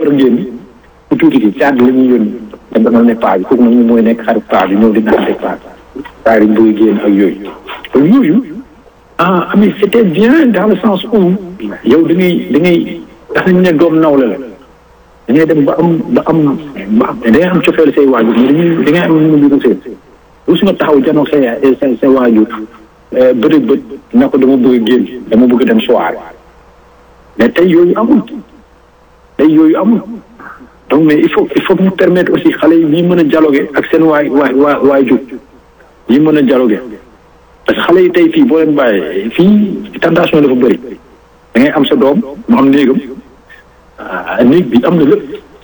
war a génn ku tuuti ki caat la ñuy yónni te demal ne paa bi kooku nag mooy nekk xarit paa bi ñëw di naan paa bi paa yi bëgg génn ak yooyu kon yooyu ah mais c'était bien dans le sens où yow da ngay da ngay tax nañ ne doom nawle la da ngay dem ba am ba am ba am da ngay am cofeel say waajur mais dañuy da ngay am nu mu seen rus nga taxaw janoo say say say waajur bëri bët na ko dama bëgg génn dama bëgg dem soirée mais tey yooyu amul tey yooyu amul donc mais il faut il faut ñu permettre aussi xale yi ñi mën a dialoguer ak seen waay waay waay waajur ñi mën a dialoguer parce que xale yi tey fii boo leen bàyyee fii tentation dafa bëri da ngay am sa doom mu am néegam néeg bi am na lépp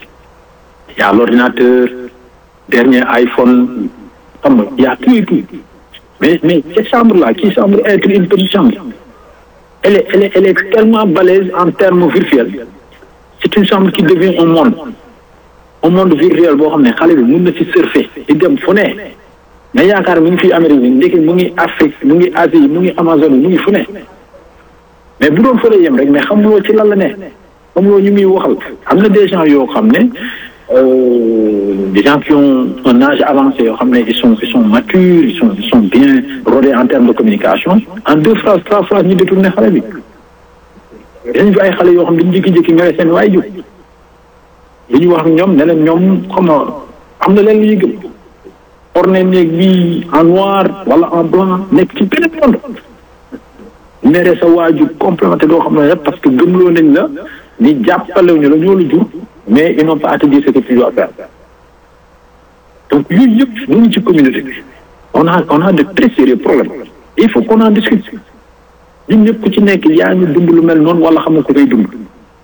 y a l'ordinateur dernier iPhone xam nga y a tout et tout mais mais cette chambre là qui semble être une petite chambre elle est elle est elle est tellement balèze en termes virtuels c'est une chambre qui devient un monde un monde virtuel boo xam ne xale bi mun na ci surfer di dem fu ne nga yaakaar mu ngi fii Amérique bi ndekki mu ngi Afrique mu ngi Asie mu ngi Amazonie mu ngi fu ne mais bu doon fële yem rek mais xamuloo ci lan la ne xamuloo ñu muy waxal am na des gens yoo xam ne des gens qui ont un âge avancé yoo xam ne ils sont ils sont matures ils sont ils sont bien rodés en termes de communication en deux phrases trois phrases ñu détourné xale bi dañu fi ay xale yoo xam dañu jékki-jékki nga seen waay jóg li ñu wax ñoom ne leen ñoom xam nga am na leen lu ñuy gëm orné néeg bi en noir wala en blanc nekk ci benn monde mere sa waajur complémenté doo xam ne rek parce que gëmloo nañ la ni jàppalewuñu la ñoo la jur mais ils n'ont pas à te dire ce que tu dois faire donc yooyu yëpp mu ngi ci communauté bi on a on a de très sérieux problèmes il faut qu'on en discute ñun ñëpp ku ci nekk yaa ngi dund lu mel noonu wala xam nga ko koy dund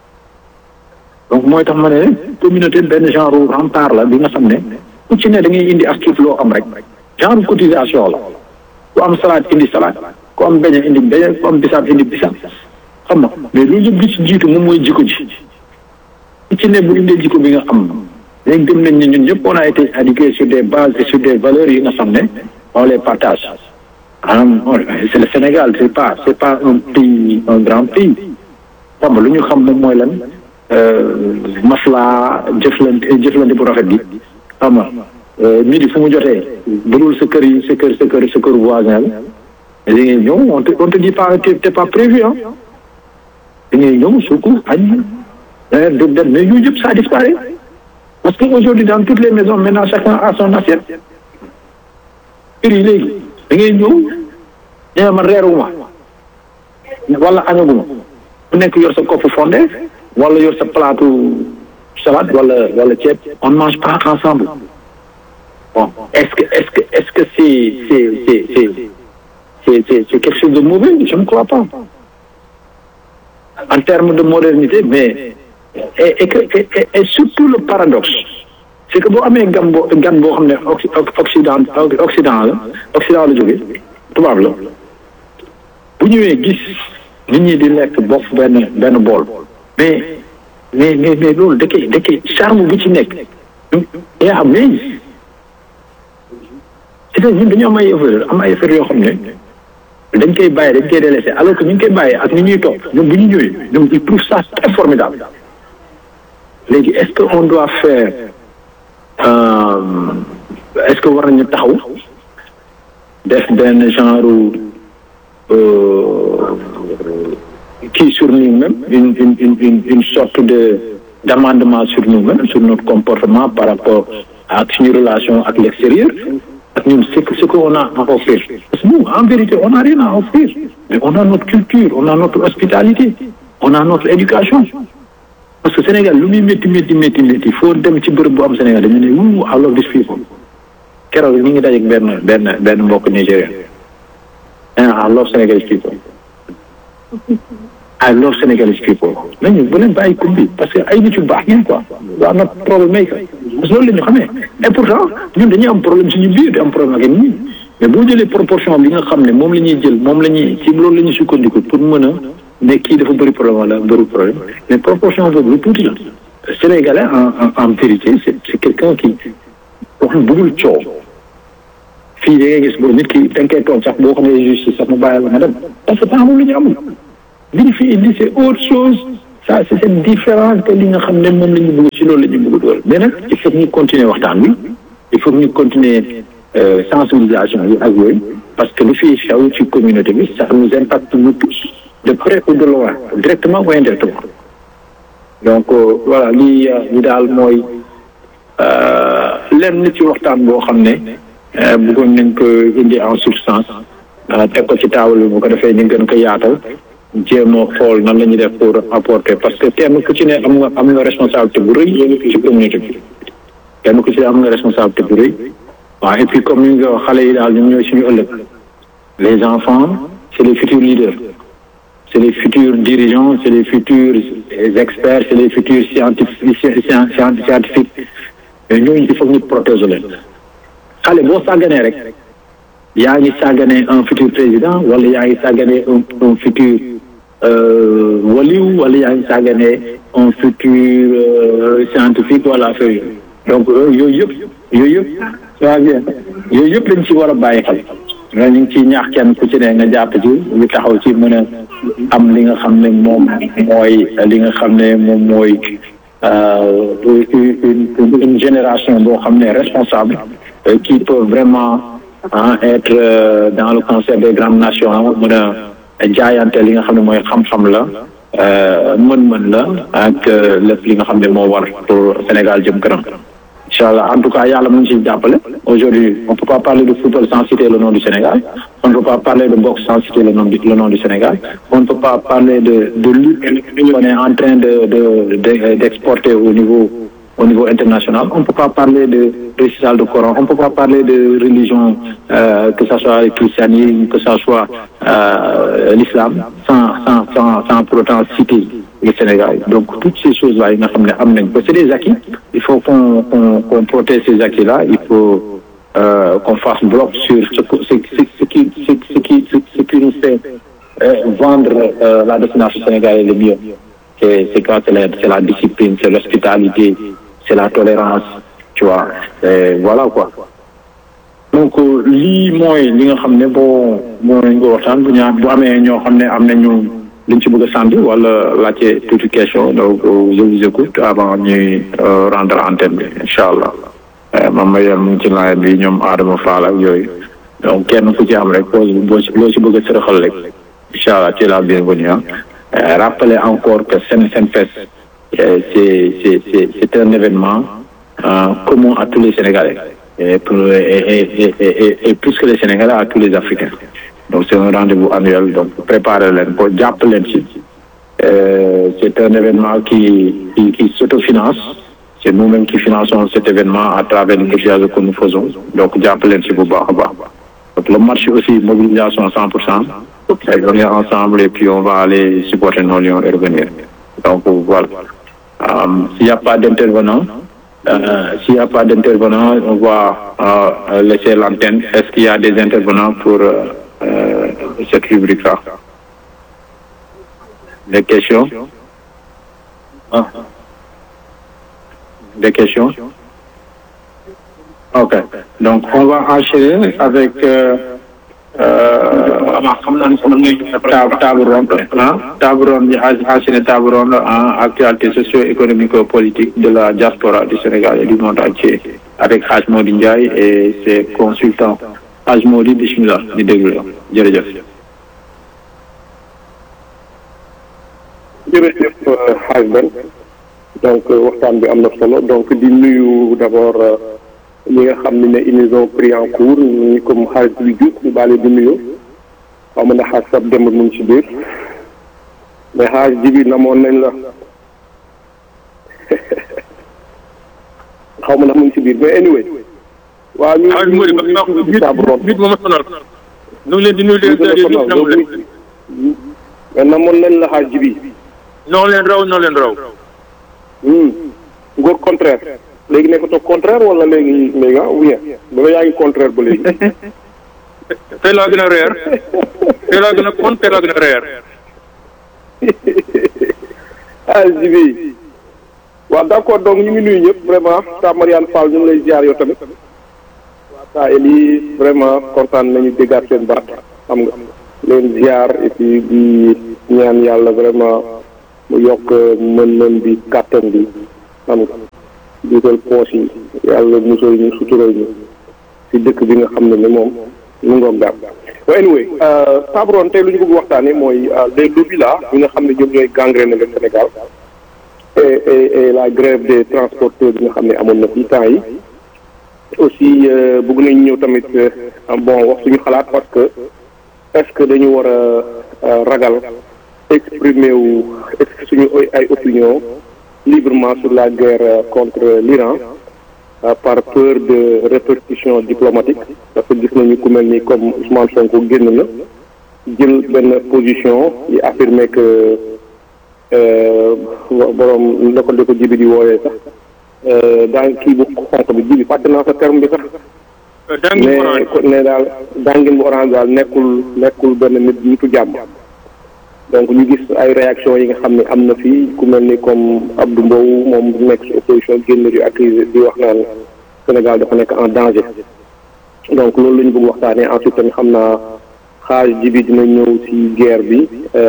donc mooy tax ma ne communauté benn genre rempart la bi nga xam ne ku ci ne da ngay indi as tuut loo am rek genre cotisation la ku am salade indi salade ku am beñe indi beñe ku am bisaab indi bisaab xam nga mais loolu yëpp li ci jiitu moom mooy jikko ji ku ci ne bu indee jikko bi nga am léegi gëm nañ ne ñun ñëpp on a été éduqués sur des bases et sur des valeurs yi nga xam ne on les partage maanaam c'est le Sénégal c'est pas c'est pas un pays un grand pays xam nga lu ñu xam moom mooy lan maslaa jëflante jëflante bu rafet bi xam nga midi fu mu jotee budul sa kër yi sa kër sa kër sa kër voisin la da ngay ñëw on te on te dit pas t'es pas prévu ah da ngay ñëw suuku añ de de mais yooyu yëpp ça disparaît parce que aujourd'hui dans toutes les maisons maintenant chacun a son assiette kër yi léegi da ngay ñëw nee man reeruma wala añaguma ku nekk yor sa kopp fondé wala yor sa plateau salade wala wala ceeb on ne mange pas ensemble bon est-ce que est-ce que est-ce que c'est c'est c'est c'est c'est c'est c'est quelque chose de mauvais je ne crois pas en termes de modernité mais et et que et, et surtout le paradoxe c'est que boo amee gan boo gan boo xam ne occident occident la occident la jóge tubaab la bu ñëwee gis nit ñi di lekk bokk benn benn bool mais mais mais mais loolu da koy da koy charme bu ci nekk yaa mais c'est que ñun dañu am ay affaire am ay affaire yoo xam ne dañ koy bàyyi dañ koy délaissé alors que ñu ngi koy bàyyi ak ni ñuy topp ñoom bu ñu ñëwee ñoom ils trouvent ça très formidable léegi est-ce que on doit faire est-ce que war nañu taxaw def benn genre kii sur nous-mêmes une une une une une sorte de d'amendement sur nous-mêmes sur notre comportement par rapport ak suñu relation ak l'extérieur ak ñun ce que ce qu'on a à offrir parce que nous en vérité on n'a rien à offrir mais on a notre culture on a notre hospitalité on a notre éducation parce que Sénégal lu muy métti métti métti métti foo dem ci bërëb bu am Sénégal dañu ne wuu I love this people keroog ñu ngi dajeeg benn benn benn mbokk Nigérien I love Senegalese people I love Senegalese people nañu bu leen bàyyi kumbi parce que ay nit yu baax ngeen quoi waa not problème may parce que loolu la ñu xamee et pourtant ñun dañuy am problème suñu biir di am problème ak ñi mais boo jëlee proportion bi nga xam ne moom la ñuy jël moom la ñuy ci loolu la ñuy sukkandiku pour mën a ne kii dafa bëri problème wala bëri problème mais proportion boobu lu tuuti la Sénégalais en en en vérité c'est c'est quelqu'un qui wax bëggul coow fii da ngay gis boobu nit ki da nga koy toog sax boo xam ne justice sax mu bàyyi la nga dem parce que temps moom la ñu amul li ñu fi indi c'est autre chose ça c'est différent que li nga xam ne moom la ñu bëgg si loolu la ñu bëgg dool mais nag il faut que ñu continuer waxtaan wi il faut que ñu continuer sensibilisation yi ak yooyu parce que li fiy xew ci communauté bi ça nous impacte nous tous de près ou de loin directement ou indirectement donc voilà lii li daal mooy lenn ci waxtaan boo xam ne bëggoon nañ ko indi en substance teg ko ci taabal bi bu ko defee ñu gën ko yaatal jéem a xool nan la ñuy def pour apporter parce que kenn ku ci ne am nga am nga responsabilité bu rëy ci communauté bi kenn ku ci ne am nga responsabilité bu rëy waaw et puis comme ni nga wax xale yi daal ñoom ñooy suñu ëllëg les enfants c'est les futurs leaders c'est les futurs dirigeants c'est les futurs experts c'est les futurs scientifiques scientifiques mais ñooñu il faut ñu protéger leen xale boo sàgganee rek yaa ngi sàgganee un futur président wala yaa ngi sàgganee un un futur waliw wala yaa ngi sàgganee un futur scientifique wala affaire yooyu donc yooyu yëpp yooyu yëpp ça va bien yooyu yëpp lañ ci war a bàyyi xel nga ñu ngi ciy ñaax kenn ku ci ne nga jàpp ci ñu taxaw ci mën a am li nga xam ne moom mooy li nga xam ne moom mooy une une génération boo xam ne responsable qui peut vraiment être dans le concert des grandes nations mën a jaayante li nga xam ne mooy xam-xam la mën-mën la ak lépp li nga xam ne moo war pour Sénégal jëm kanam incha allah en tout cas yàlla mu ngi ciy jàppale aujourd'hui on peut pas parler de football sans citer le nom du Sénégal on ne peut pas parler de boxe sans citer le nom du le nom du Sénégal on ne peut pas parler de de lutte qu'on est en train de de d'exporter au niveau au niveau international on ne peut pas parler de récital de Coran on ne peut pas parler de religion euh, que ça soit le christianisme que ça soit euh, l'islam sans sans sans sans pour autant citer le Sénégal donc toutes ces choses là yi nga xam ne am nañ ko c'est des acquis il faut qu'on qu'on qu'on protège ces acquis là il faut euh, qu'on fasse bloc sur ce ce ce qui ce, ce qui ce qui nous fait vendre la destination sénégalaise le mieux c'est c'est quoi c'est la c'est la discipline c'est l'hospitalité c'est la tolérance tu vois et voilà quoi donc lii mooy li nga xam ne boo moo nañ ko waxtaan bu ñaa bu amee ñoo xam ne am nañu liñ ci bëgg a sant wala laajte toute question donc je vous écoute avant ñuy rendre antenne bi incha allah mam ma yel mu ngi ci laaj bi ñoom Adama Fall ak yooyu donc kenn ku ci am rek boo loo si bëgg a sërëxal rek incha allah tu es la bienvenue ah rappeler encore que Sen Senfest c'est c'est c'est c'est un événement euh, commun à tous les Sénégalais et, pour, et, et, et, et plus que les Sénégalais à tous les Africains donc c'est un rendez-vous annuel donc préparez leen ko jàpp leen ci c'est un événement qui qui, qui s'autofinance c'est nous-mêmes qui finançons cet événement à travers les cotisations que nous faisons donc jàpp leen ci bu baax a baax donc le marché aussi mobilisation à 100 pour cent venir ensemble et puis on va aller supporter nos lions et revenir donc voilà Um, s'il n'y a pas d'intervenant, euh, s'il n'y a pas d'intervenant, on va euh, laisser l'antenne. Est-ce qu'il y a des intervenants pour euh, cette rubrique-là Des questions ah. Des questions Ok. Donc, on va enchaîner avec xam naa ne sama ngay table table ronde ah table ronde bi enchaîné table ronde en actualité socio-économique politique de la diaspora du Sénégal et du monde entier avec Hadj Mody Ndiaye et ses consultants Hadj Mody bismillah di déglu la jërëjëf jërëjëf Hadj Ben donc waxtaan bi am na solo donc di nuyu d'abord ñi nga xam ne ne ils nous ont pris en cours ñu comme xarit bi Diouf ñu baale di nuyu xaw ma ne xaaj sab démb mu ngi ci biir mais xaaj ji bi namoon nañ la xaw ma ndax mu ngi ci biir mais anyway waaw ñu xaaj Mody ba nit moom a sonal ñu ngi leen di nuyu leen leen namu leen mais namoon nañ la xaaj ji bi noo leen raw noo leen raw ngóor contraire léegi nekkatoo contraire wala léegi léegi ah ou bien ba yaa ngi contraire ba léegi. tey laa gën a reer tey laa gën a kon tey laa gën a reer. ah Jibi waaw d' accord donc ñu ngi nuyu ñëpp vraiment ta Mariane Fall ñu ngi lay ziar yow tamit. waa ta Eli vraiment kontaan nañu déggaat seen baat xam nga leen ziar et puis di ñaan yàlla vraiment mu yokk mën-mën bi kàttan bi xam nga dugal poos yi yàlla musal ñu sutural ñu si dëkk bi nga xam ne ni moom mu ngoog daal well anyway Tabron tey lu ñu bëgg waxtaane mooy les lobbies là ñi nga xam ne ñoom ñooy gangrène le Sénégal et et et la grève des transporteurs bi nga xam ne amoon na fi temps yi aussi bëgg nañ ñëw tamit bon wax suñu xalaat parce que est-ce que dañu war a ragal exprimer wu suñu ay opinion librement sur la guerre contre l'Iran par peur de répercussions diplomatiques parce que gis nañu ku mel ni comme Ousmane Sonko génn na jël benn position yi affirmer que borom la ko di ko jibi di wooyee sax daa kii bu xonq bi jibi fàtte naa sa terme bi sax mais ne daal dangin bu orange daal nekkul nekkul benn nit nitu jàmm donc ñu gis ay réaction yi nga xam ne am na fii ku mel ni comme Abdou Mbow moom nekk si opposition génn di accusé di wax naan Sénégal dafa nekk en danger donc loolu la ñu bëgg waxtaanee ensuite tamit xam naa xaaj ji bi dina ñëw si guerre bi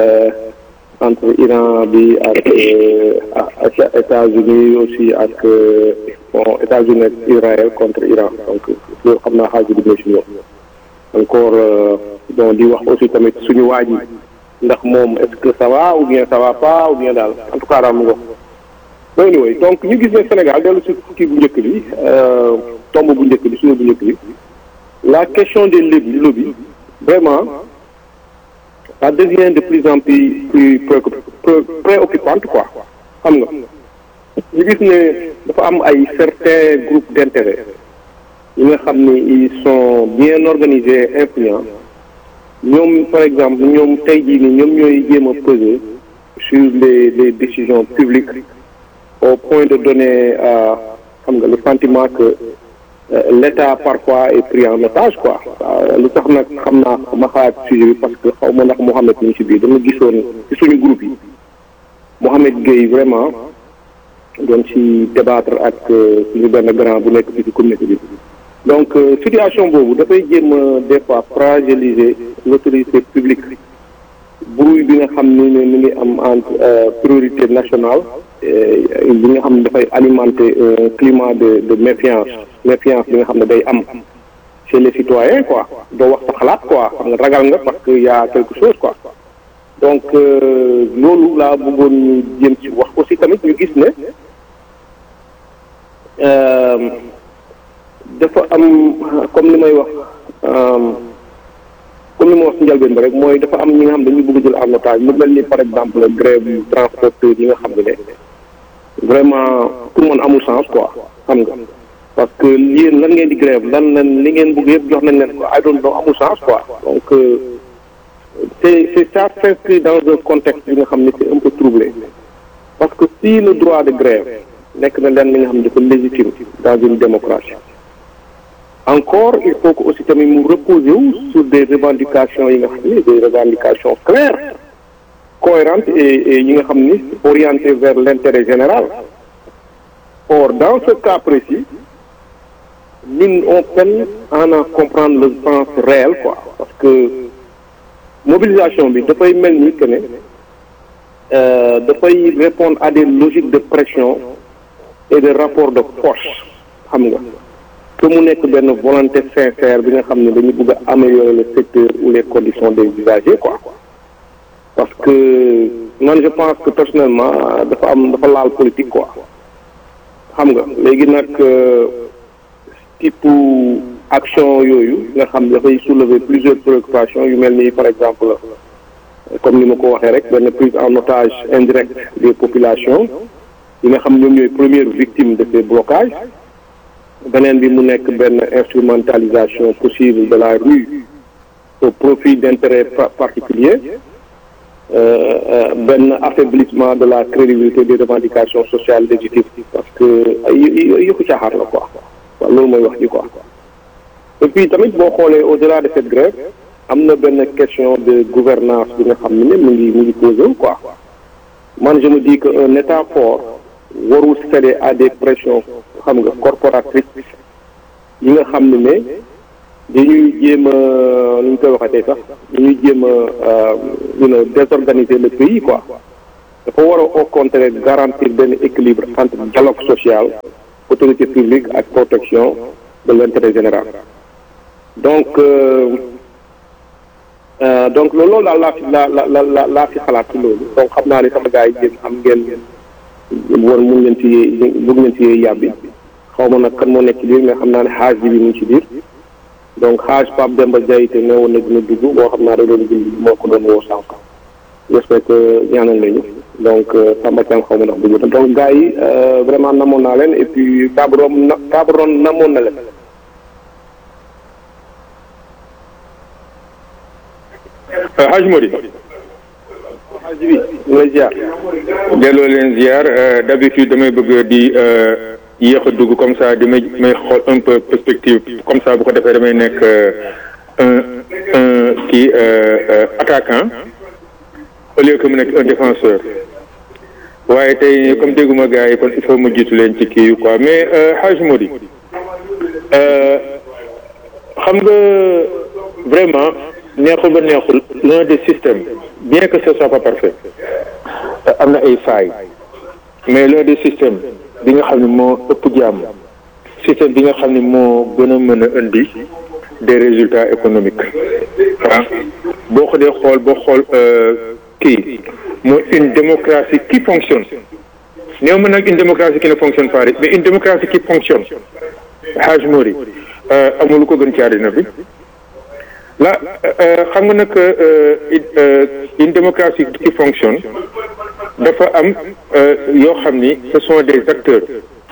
entre Iran bi ak ak États-Unis aussi ak bon États-Unis ak Israël contre Iran donc loolu xam naa xaaj bi dina si ñëw encore bon di wax aussi tamit suñu waaj yi ndax moom est-ce que ça va ou bien ça va pas ou bien daal en tout cas daal mu ngo so anyway donc ñu gis ne Sénégal dellu si kii bu njëkk bi tomb bu njëkk bi suñu bu njëkk bi la question des lobbies lobbies vraiment ça devient de plus en plus plus préoccupante quoi xam nga ñu gis ne dafa am ay certains groupes d'intérêt yi nga xam ne ils sont bien organisés influents ñoom par exemple ñoom tey jii nii ñoom ñooy jéem a peser sur les les décisions publiques au point de donner xam nga le sentiment que l'État parfois est pris en otage quoi lu tax nag xam naa ma xalaat sujet bi parce que xaw ma ndax Mouhamed ñu ci biir dama gisoon ci suñu groupe yi Mouhamed Gueye vraiment doon ci débattre ak suñu benn grand bu nekk fii ci communauté bi donc situation boobu dafay jéem a des fois fragiliser l'autorité publique bruit bi nga xam ni ne mi ngi am entre priorité nationale bi nga xam ne dafay alimenter un climat de de méfiance méfiance bi nga xam ne day am chez les citoyens quoi doo wax sa xalaat quoi xam nga ragal nga parce que y a quelque chose quoi donc loolu laa bëggoon ñu jéem ci wax aussi tamit ñu gis ne dafa am comme ni may wax comme ni ma wax si njëlbeen ba rek mooy dafa am ñi nga xam dañu bëgg jël en otage mu mel ni par exemple grève transporteur yi nga xam ne vraiment pour man amul sens quoi xam nga parce que yéen lan ngeen di grève lan lan li ngeen bëgg yëpp jox nañ leen ko I don't know amul sens quoi donc c'est c'est ça s'inscrit dans un contexte bi nga xam ne c'est un peu troublé parce que si le droit de grève nekk na leen li nga xam ne dafa légitime dans une démocratie encore il faut que aussi tamit mu reposer wu sur des revendications yi nga xam ne des revendications claires cohérentes et et yi nga xam ni orientées vers l'intérêt général or dans ce cas précis ñun on peine à en comprendre le sens réel quoi parce que mobilisation bi dafay mel ni que ne dafay répondre à des logiques de pression et de rapport de force xam nga que mu nekk benn volonté sincère bi nga xam ne dañu bëgg a améliorer le secteur ou les conditions des usagers quoi parce que man je pense que personnellement dafa am dafa laal politique quoi xam nga léegi nag type action yooyu nga xam ne dafay soulever plusieurs préoccupations yu mel ni par exemple comme ni ma ko waxee rek benn prise en otage indirecte des populations yi nga xam ñoom ñooy première victime de ces blocages beneen bi mu nekk benn instrumentalisation possible de la rue au profit d'intérêts particuliers benn affaiblissement de la crédibilité des revendications sociales légitimes parce que ay yëfu caaxaar la quoi waaw loolu mooy wax ji quoi et puis tamit boo xoolee au-delà de cette grève am na benn question de gouvernance bi nga xam ne mu ngi mu ngi posé wu quoi man je me dis que un état fort warul céder à des pressions xam nga corporatrices yi nga xam ne ne dañuy jéem a nu ñu koy waxatee sax dañuy jéem a you know désorganiser le pays quoi dafa war a au contraire garantir benn équilibre entre dialogue social autorité publique ak protection de l'intérêt général donc donc loolu daal laa fi la la la laa fi xalaat ci loolu donc xam naa ne sama gars yi yéen am ngeen war mun ngeen ci bëgg ngeen ci yàbbi xaw ma nag kan moo nekk ci biir mais xam naa ne xaaj bi bi mu ngi ci biir donc xaaj Pape Demba Diayte ne woon na dina dugg boo xam naa da doon bind moo ko doon woo sànq j'espère que ñaanal nañu donc Samba Thiam xaw ma ndax dugg donc gars yi vraiment namoon naa leen et puis Cabron na Cabron namoon na leen. Hadj Mody. Hadj bi ñu lay ziar. delloo leen ziar d'habitude damay bëgg di yéex a dugg comme ça di may may xool un peu perspective comme ça bu ko defee damay nekk un un kii attaquant au lieu que mu nekk un défenseur waaye tey comme dégguma gars yi kon il faut mu jiitu leen ci kii yu quoi mais Hadj Mody xam nga vraiment neexul ba neexul l'un des systèmes bien que ce soit pas parfait am na ay failles mais l'un des systèmes bi nga xam ne moo ëpp jàmm système bi nga xam ne moo gën a mën a indi des résultats économiques ah boo ko dee xool boo xool kii mooy une démocratie qui fonctionne néew ma nag une démocratie qui ne fonctionne pas mais une démocratie qui fonctionne Hadj Mody amul lu ko gën ci àddina bi la xam nga nag une démocratie qui fonctionne dafa am yoo xam ni ce sont des acteurs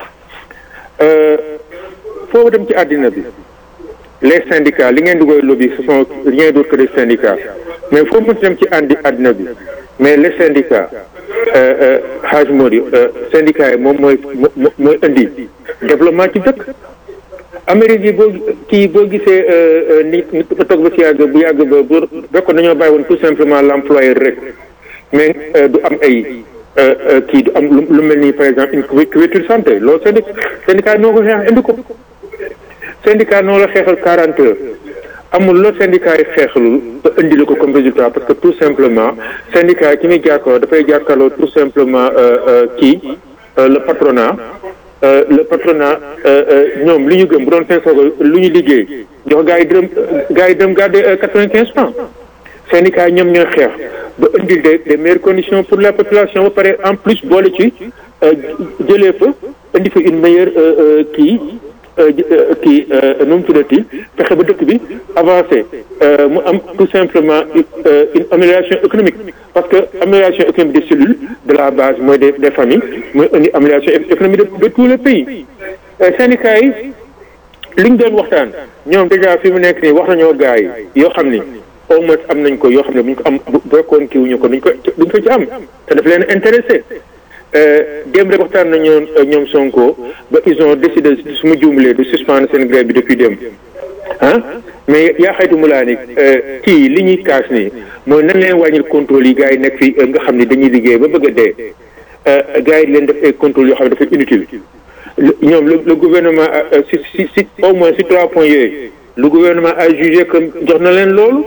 foofu dem ci àddina bi les syndicats li ngeen di koy lobby ce sont rien d'autre que des syndicats mais foofu mu dem ci àndi àddina bi mais les syndicats Hadj Mody syndicats yi moom mooy mooy indi développement ci dëkk Amérique yi boo kii boo gisee ni ni ko toog ba si yàgg bu yàgg ba bu fekkoon dañoo bàyyi woon tout simplement l'employeur rek mais du am ay kii du am lu mel ni par exemple une couverture santé loolu syndic syndicat noo ko xeex indi ko syndicat noo la xeexal quarante heures amul loo syndicat yi xeexalul ba indi la ko comme résultat parce que tout simplement syndicat yi ki muy jàkkaarloo dafay jàkkaarloo tout simplement kii le patronat le patronat ñoom li ñu gëm bu doon seen soog lu ñu liggéey jox gars yi dërëm gars yi dërëm gardé quatre-vingt-quinze francs syndicat yi ñoom ñooy xeex ba indil des des meilleures conditions pour la population ba pare en plus boole ci jëlee fa indi fa une meilleure kii kii nu mu tuddati fexe ba dëkk bi avancé mu am tout simplement une amélioration économique parce que amélioration économique des cellules de la base mooy des des familles mooy indi amélioration économique de de tous les pays syndicats yi li ñu doon waxtaan ñoom déjà fi mu nekk nii wax nañoo gars yi yoo xam ni au moins am nañ ko yoo xam ne bu ñu ko am bu fekkoon kii wuñu ko duñ ko duñ ko ci am te daf leen intéressé démb rek waxtaan nañu ñoom Sonko ba ils ont décidé su ma juumlee de suspendre seen grève bi depuis démb ah mais yaa xaytu mu laa ni kii li ñuy kaas nii mooy nan leen wàññil contrôle yi gars yi nekk fii nga xam ne dañuy liggéey ba bëgg a dee gars yi leen def ay contrôle yoo xam ne dafa inutile ñoom le le gouvernement si si si au moins si trois points yooyu le gouvernement a jugé que jox na leen loolu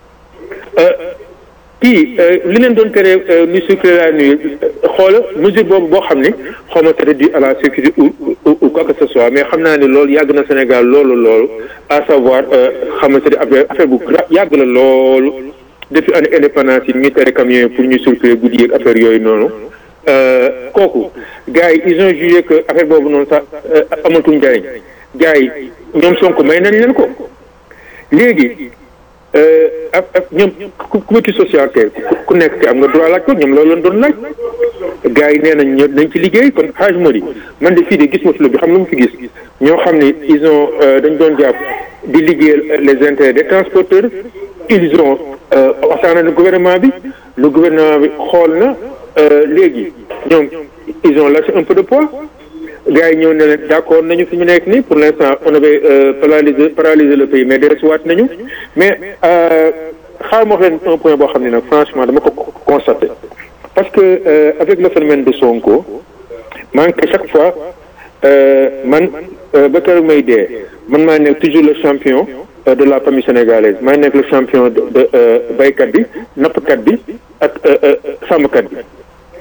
kii li leen doon tere nu circuler la nuit xoola mesure boobu boo xam ne xaw ma c'est dû à la sécurité ou ou quoi que ce soit mais xam naa ne loolu yàgg na Sénégal loolu loolu à savoir xam nga c'est affaire affaire bu yàgg la loolu depuis année indépendance yi ñuy tere camions yi pour ñu circuler guddi yeeg affaire yooyu noonu kooku gars yi ils ont jugé que affaire boobu noonu sax amatul njariñ gars yi ñoom Sonko may nañ leen ko léegi ak ak ñoom couverture sociale kay ku nekk am nga droit laaj ko ñoom loolu lañ doon laaj gars yi nee nañ ñëw nañ ci liggéey kon Hadj Mody man de fii de gis ma fi lu bi xam lu mu fi gis ñoo xam ne ils ont dañ doon jàpp di liggéeyal les intérêts des transporteurs ils ont waxtaan na gouvernement bi le gouvernement bi xool na léegi ñoom ils ont lâché un peu de poids gars yi ñëw ne leen d'accord nañu fi ñu nekk nii pour l'instant on avait paralysé paralysé le pays mais dellusiwaat nañu mais xaar ma wax leen un point boo xam ne nag franchement dama ko constaté parce que avec le phénomène de Sonko man que chaque fois man ba keroog may dee man maa nekk toujours le champion de la famille sénégalaise maa nekk le champion de baykat bi nappkat bi ak sàmmkat bi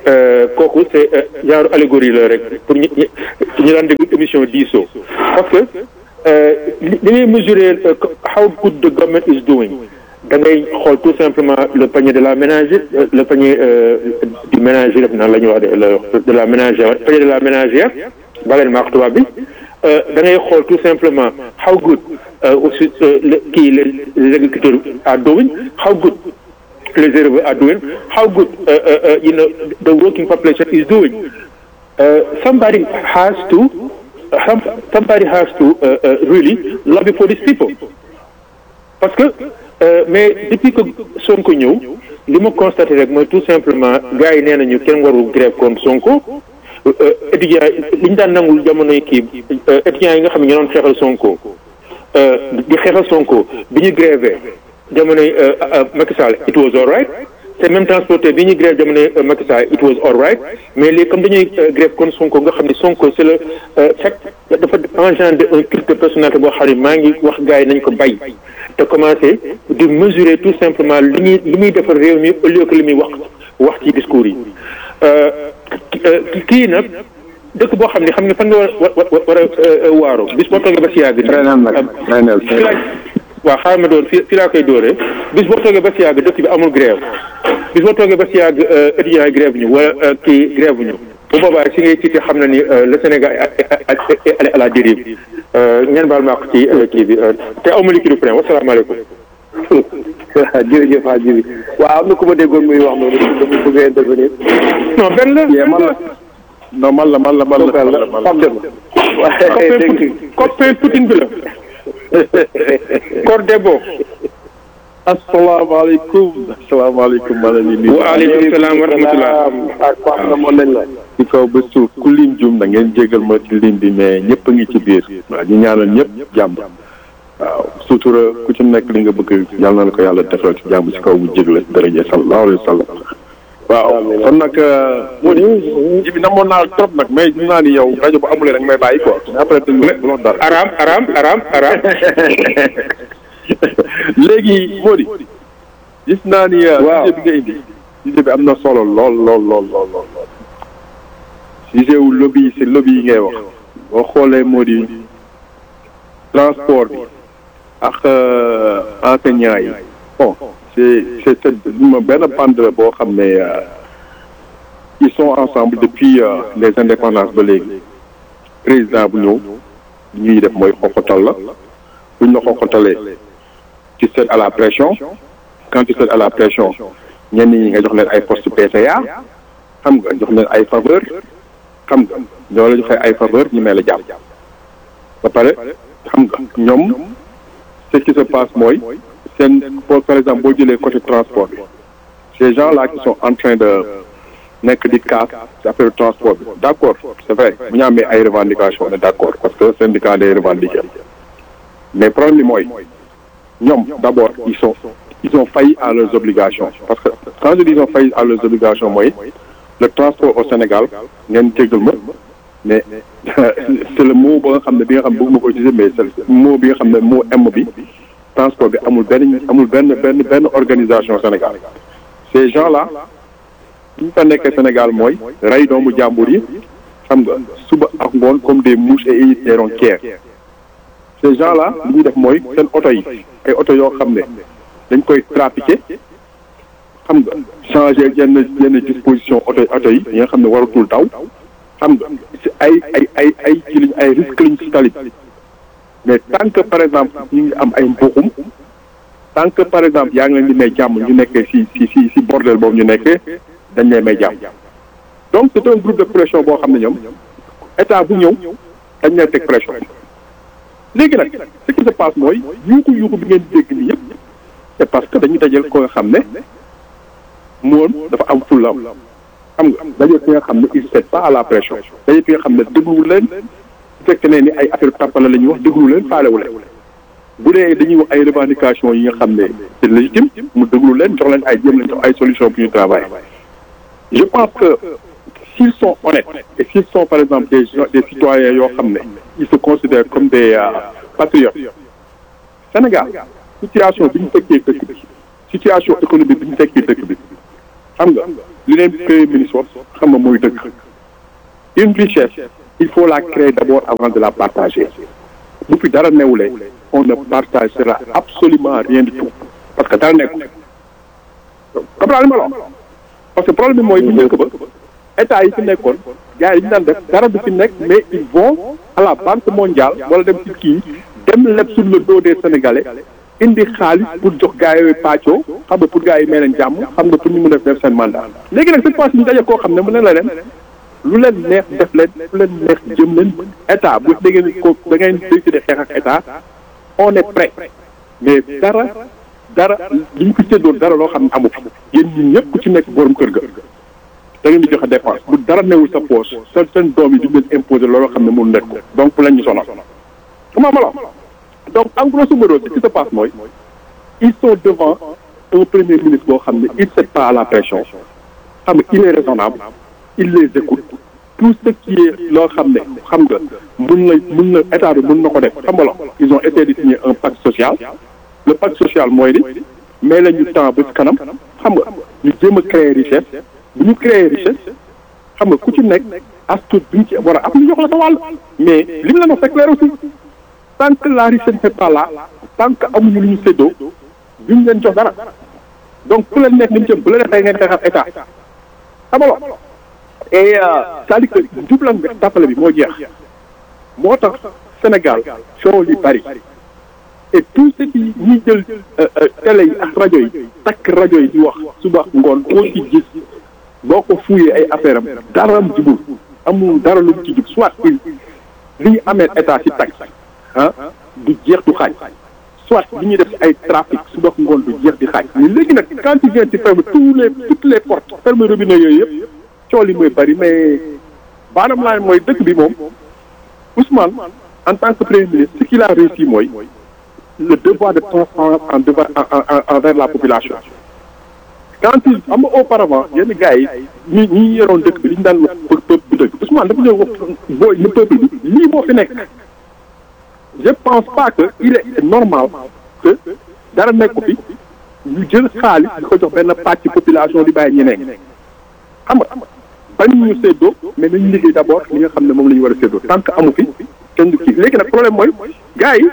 kooku c'est genre allégorie la rek pour ñu ñu daan déglu émission diisoo parce que li ngay mesurer how good the government is doing da ngay xool tout simplement le panier de la ménagère le panier du ménager def naa la ñuy wax de de la ménagère panier de la ménagère baleen maak tubaab bi da ngay xool tout simplement how good aussi kii les agriculteurs are doing how good les éleveurs are doing how good you know the working population is doing somebody has to somebody has to really lobby for these people parce que mais depuis que Sonko ñëw li ma constaté rek mooy tout simplement gars yi nee nañu kenn warul grève contre Sonko étudiants li ñu daan nangul jamonoy kii étudiants yi nga xam ne ñoo doon xeexal Sonko di xeexal Sonko bi ñu grévé jamonoy Macky Sall it was all right te même transporteur bi ñuy grève jamonoy Macky Sall it was all right mais léegi comme dañuy grève contre Sonko nga xam ne Sonko c'est le fekk dafa engendrer un culte de personnalité boo xam ne maa ngi wax gars yi nañ ko bay te commencé di mesurer tout simplement li ñuy li muy defar réew mi au lieu que li muy wax wax ci discours yi kii nag dëkk boo xam ne xam nga fan nga war war a waaro bis boo toogee ba si yàgg. waaw xaaral ma doon fi fi laa koy dooree bis boo toogee ba si yàgg dëkk bi amul grève bis boo toogee ba si yàgg étudiants yi grève ñu wala kii grève ñu bu boobaa si ngay tiite xam na ni le Sénégal est à la dérive ngeen baal ma ko ci kii bi te aw ma liquide plein wasalaamaaleykum. jërëjëf Hadj bi waaw am na ku ma déggoon muy wax noonu dama bëgg a intervenir. non benn la man la non man la man la man la man la man la. Pape Demba. copain Poutine copain Poutine bi la. Cordebo. asalaamaaleykum asalaamaaleykum maa ngi leen di nuyu. waaleykum salaam wa rahmatulah. ak Pape Demba nañ la. ci kaw ba suuf ku lim jum da ngeen jégal ma ci lim bi mais ñëpp a ngi ci biir. waaw ñu ñaanal ñëpp jàmm. waaw sutura ku ci nekk li nga bëgg yàlla na ko yàlla defal ci jàmm ci kaw bu jégle daraja sallallahu alayhi wa sallam. waaw kon nag moo di ji bi namoon naa trop nag mais gis naa ni yow rajo bu amulee rek may bàyyi quoi. mais après te bu lox dara. Aram Aram Aram Aram. léegi moo di gis naa ni. waaw sujet bi nga indi. sujet bi am na solo lool lool lool lool lool. sujet wu lobby yi si lobby yi ngay wax. boo xoolee moo di transport bi. ak enseignants yi. bon c'est c'est c'est benn bande boo xam ne ils sont ensemble depuis les indépendances ba léegi. président bu ñëw ñuy def mooy xoxotal la buñ la xoxotalee. tu cèdes à la pression quand tu cèdes à la pression ñenn ñi nga jox leen ay poste PCA xam nga jox leen ay faveur xam nga ñoo la joxee ay faveur ñu may la jàpp ba pare xam nga ñoom ce qui se passe mooy seen par exemple boo jëlee côté transport bi ces gens là qui sont en train de nekk di casse ci affaire transport bi d' accord c' est vrai bu ñu amee ay revendications on est d' accord parce que syndicat day revendiquer mais problème bi mooy ñoom d'abord ils sont ils ont failli à leurs obligations parce que quand je dis ils ont failli à leurs obligations mooy le transport au Sénégal ngeen jéggal ma mais c'est le mot ba nga xam ne bi nga xam ne bëgguma ko utiliser mais c'est mot bi nga xam ne mot M bi transport bi amul benn amul benn benn benn organisation Sénégal ces gens là ñu fa nekkee Sénégal mooy rey doomu jàmbur yi xam nga suba ak ngoon comme des mouches et ils n'iront guère ces gens là li ñuy def mooy seen oto yi ay oto yoo xam ne dañ koy trafiqué xam nga changé yenn yenn disposition oto oto yi yi nga xam ne waratul daw xam nga si ay ay ay ay ci liñ ay risque liñ si tali mais tant que par exemple ñu ngi am ay mbuxum tant que par exemple yaa ngi leen di may jàmm ñu nekkee si si si si bordel boobu ñu nekkee dañ lay may jàmm donc c'est un groupe de pression boo xam ne ñoom état bu ñëw dañ lay teg pression léegi nag ce qui se passe mooy yuuxu yuuxu bi ngeen dégg nii yëpp c'est parce que dañu dajal ko nga xam ne moom dafa am fulam xam nga dajal ki nga xam ne il cède pas à la pression dajal ki nga xam ne déglu leen bu fekkee ne ni ay affaire tàppale la ñuy wax déglu leen faalewu leen bu dee dañuy wax ay revendications yi nga xam ne c'est légitime mu déglu leen jox leen ay jéem leen jox ay solutions pour ñu travailler je pense que s'ils sont honnêtes et s'ils sont par exemple des des citoyens yoo xam ne ils se considèrent comme des patriotes Sénégal situation bi ñu fekkee dëkk bi situation économique bi ñu fekkee dëkk bi xam nga li leen premier ministre wax xam nga mooy dëgg une richesse il faut la créer d'abord avant de la partager bu fi dara newulee on ne partagera absolument rien du tout parce que dara nekku comprendre ma la parce que problème bi mooy bu njëkk ba état yi fi nekkoon gars yi ñu daan def dara du fi nekk mais ils vont à la banque mondiale wala dem ci kii dem leb sur le dos des sénégalais indi xaalis pour jox gars yooyu pàccoo xam nga pour gars yi may leen jàmm xam nga pour ñu mën a def seen mandat léegi nag cette fois ci ñu daje koo xam ne mën na la leen lu leen neex def leen lu leen neex jëm leen état bu da ngeen ko da ngeen décider xeex ak état on est prêt mais dara dara li ñu ko séddoon dara loo xam ne amu fi yéen ñi ñëpp ku ci nekk borom kër ga da ngeen di joxe dépense bu dara newul sa poche sa seen doom yi di leen imposer looloo xam ne mënu nekk ko donc bu leen ñu sonal comment ma la donc en grosso modo ce qui se passe mooy ils sont devant un premier ministre boo xam ne il cède pas à la pression xam nga il est raisonnable il les écoute tout ce qui est loo xam ne xam nga mun na mun na état bi mun na ko def xam nga la ils ont essayé de signer un pacte social le pacte social mooy ni mais la ñu temps ba ci kanam xam nga ñu jéem a créer richesse bu ñu créer richesse xam nga ku ci nekk as tuut bi ñu ci war a am ñu jox la sa wàll mais li mu la wax c'est clair aussi tant que la richesse n'est pas là tant que amuñu lu ñu séddoo duñ leen jox dara donc ku leen nekk ni mu jëm bu la defee ngeen xeexal état xam nga et c'est-à-dire que jublan bi tàppale bi moo jeex moo tax Sénégal coow li bari et tout ce qui ñuy jël télé yi ak rajo yi takk rajo yi di wax suba ngoon koo ci gis boo ko fuuyee ay affaire am dara am jubul amul dara lu mu ci jub soit li ñu amee état ci tax ah du jeex du xaaj soit li ñuy def ay trafic suba ngoon du jeex di xaaj mais léegi nag quand tu viens tu fermes tous les toutes les portes ferme robinet yooyu yëpp cool yi mooy bari mais baanam laa mooy dëkk bi moom Ousmane en tant que premier ministre ce qu'il a réussi mooy le devoir de transparence en devant envers la population quand il am nga auparavant yenn gars yi ñi ñi yoroon dëkk bi li ñu daan wax peuple bi dëkk Ousmane dafa ñëw wax booy ne peuple bi lii moo fi nekk je pense pas que il est normal que dara nekk fi ñu jël xaalis di ko jox benn pàcc population di bàyyi ñeneen xam nga bañ ñu séddoo mais nañu liggéey d'abord li nga xam ne moom la ñu war a séddoo tant que amu fi kenn du kii léegi nag problème mooy gars yi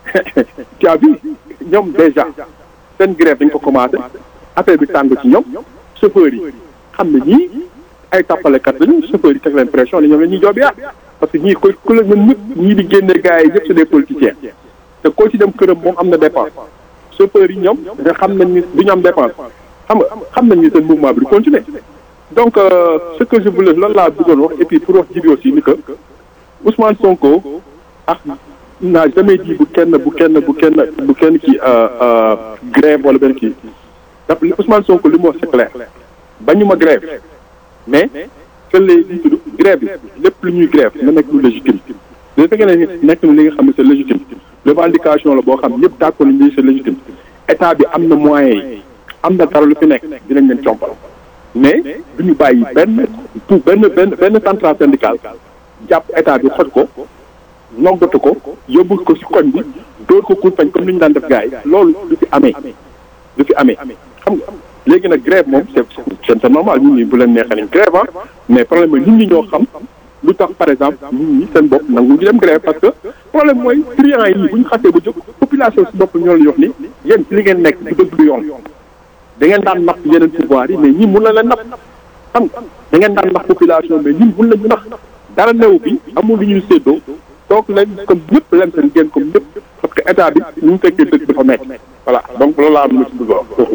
tu as vu ñoom déjà seen grève dañ ko commencé affaire bi tàng ci ñoom chauffeurs yi xam ne ñii ay tappalekat lañu chauffeurs yi teg leen pression ni ñoom la ñuy joob yaa parce que ñii koy ku la ñun ñëpp ñii di génne gars yi yëpp c'est des politiciens te koo ci dem këram moom am na dépense chauffeurs yi ñoom nga xam nañ ni du ñu am dépense xam nga xam nañ ni seen mouvement bi du continuer donc euh, ce que je voulais loolu laa bëggoon wax et puis pour wax jibi aussi ni que Ousmane Sonko ah n'a jamais dit bu kenn bu kenn bu kenn bu kenn kii grève wala benn kii daf Ousmane Sonko li mu wax c'est clair bañu ma grève mais que les li tudd grève bi lépp lu ñuy grève na nekk lu légitime bu fekkee ne nekk na li nga xam ne c'est légitime revendication la boo xam ñëpp d'accord nañ ni c'est légitime état bi am na moyens yi am na dara lu fi nekk dinañ leen compal mais du ñu bàyyi benn tout benn benn benn centrale syndicale jàpp état bi xoj ko noggatu ko yóbbu ko ci koñ bi dóor ko kurpañ comme ni ñu daan def gars yi loolu du fi amee du fi amee xam nga léegi nag grève moom c'est c'est normal nit ñi bu leen neexee nañ grève ah mais problème mooy nit ñi ñoo xam lu tax par exemple nit ñi seen bopp nangu ñu dem grève parce que problème mooy clients yi bu ñu xasee ba jóg population si bopp ñoo la wax ni yéen ci li ngeen nekk du dëgg du yoon da ngeen daan napp yeneen pouvoir yi mais ñi mun na leen napp xam nga da ngeen daan nax population mais ñun mun nañu nax dara newu bi amul lu ñuy séddoo toog leen comme ñëpp leen seen génn comme ñëpp parce que état bi ñu mu fekkee dëkk dafa metti voilà donc loolu laa am na ci bëgg wax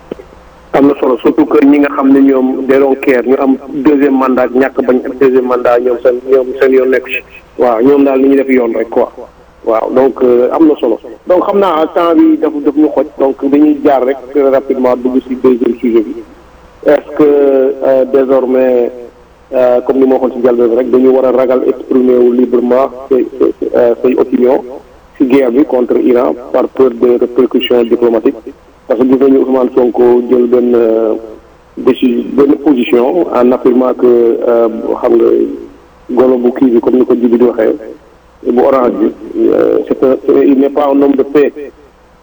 am na solo surtout que ñi nga xam ne ñoom they don't care ñu am deuxième mandat ñàkk bañ am deuxième mandat ñoom seen ñoom seen yoon nekk ci waaw ñoom daal ni ñuy def yoon rek quoi waaw donc am na solo donc xam naa temps bi daf daf ñu xoj donc dañuy jaar rek très rapidement dugg ci deuxième sujet bi est-ce que désormais comme ni ma waxoon ci njëlbeen rek dañu war a ragal exprimer wu librement say say opinion ci guerre bi contre Iran par peur de répercussions diplomatiques parce que gis nañu Ousmane Sonko jël benn décision benn position en affirmant que xam nga golo bu kii bi comme ni ko jibi di waxee bu orange bi c'est un il n'est pas un homme de paix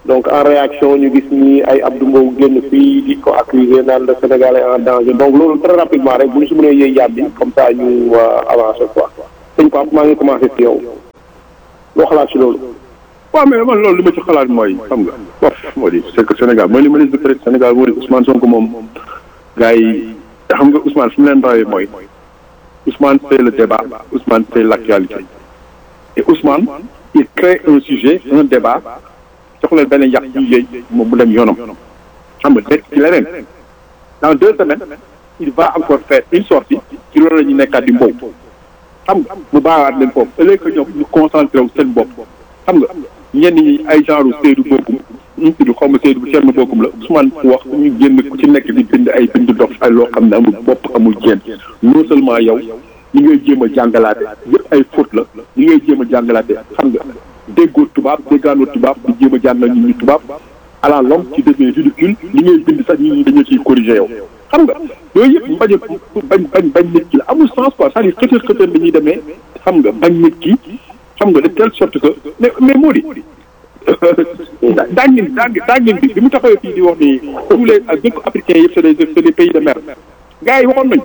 donc en réaction ñu gis ni ay Abdou Mbow génn fii di ko accuser naan le Sénégal est en danger donc loolu très rapidement rek bu ñu si mënee yëy yàb bi comme ça ñu avancer quoi sëñ Pape maa ngi commencé ci yow loo xalaat ci loolu. waaw mais man loolu li ma ci xalaat mooy xam nga bof moo di c'est que Sénégal mooy li ma leen di peut Sénégal moo di Ousmane Sonko moom gars yi xam nga Ousmane fi mu leen rawee mooy Ousmane c'est le débat Ousmane c'est l'actualité et Ousmane il crée un sujet un débat jox leen benn yàq yu yëy moom mu dem yoonam xam nga nekk ci leneen dans deux semaines il va encore faire une sortie ci loolu la ñuy nekkaat di mbow xam nga mu baawaat leen foofu ëllëg que ñoom ñu concentré wu seen bopp xam nga ñenn ñi ay genre Seydou Bokum ñu tudd xaw ma Seydou Thierno Bokum la Ousmane wax ñu génn ku ci nekk di bind ay bind dof ay loo xam ne amul bopp amul jéem non seulement yow ñi ngay jéem a jàngalaate yëpp ay faute la ñi ngay jéem a jàngalaate xam nga déggoo tubaab déggaanoo tubaab di jéem a jàngal nit ñi tubaab à la longue ci devient ridicule li ngay bind sax nit ñi dañoo ciy corriger yow xam nga yooyu yëpp bañ a bañ bañ bañ nit ki la amul sens quoi c'est-à-dire xëtër xëtër dañuy demee xam nga bañ nit ki xam nga de telle sorte que mais mais moo di daa ngeen daa daa ngeen bi bi mu taxawee fii di wax ni tous les dëkk africains yëpp c'est des c'est des pays de mer gars yi waxoon nañ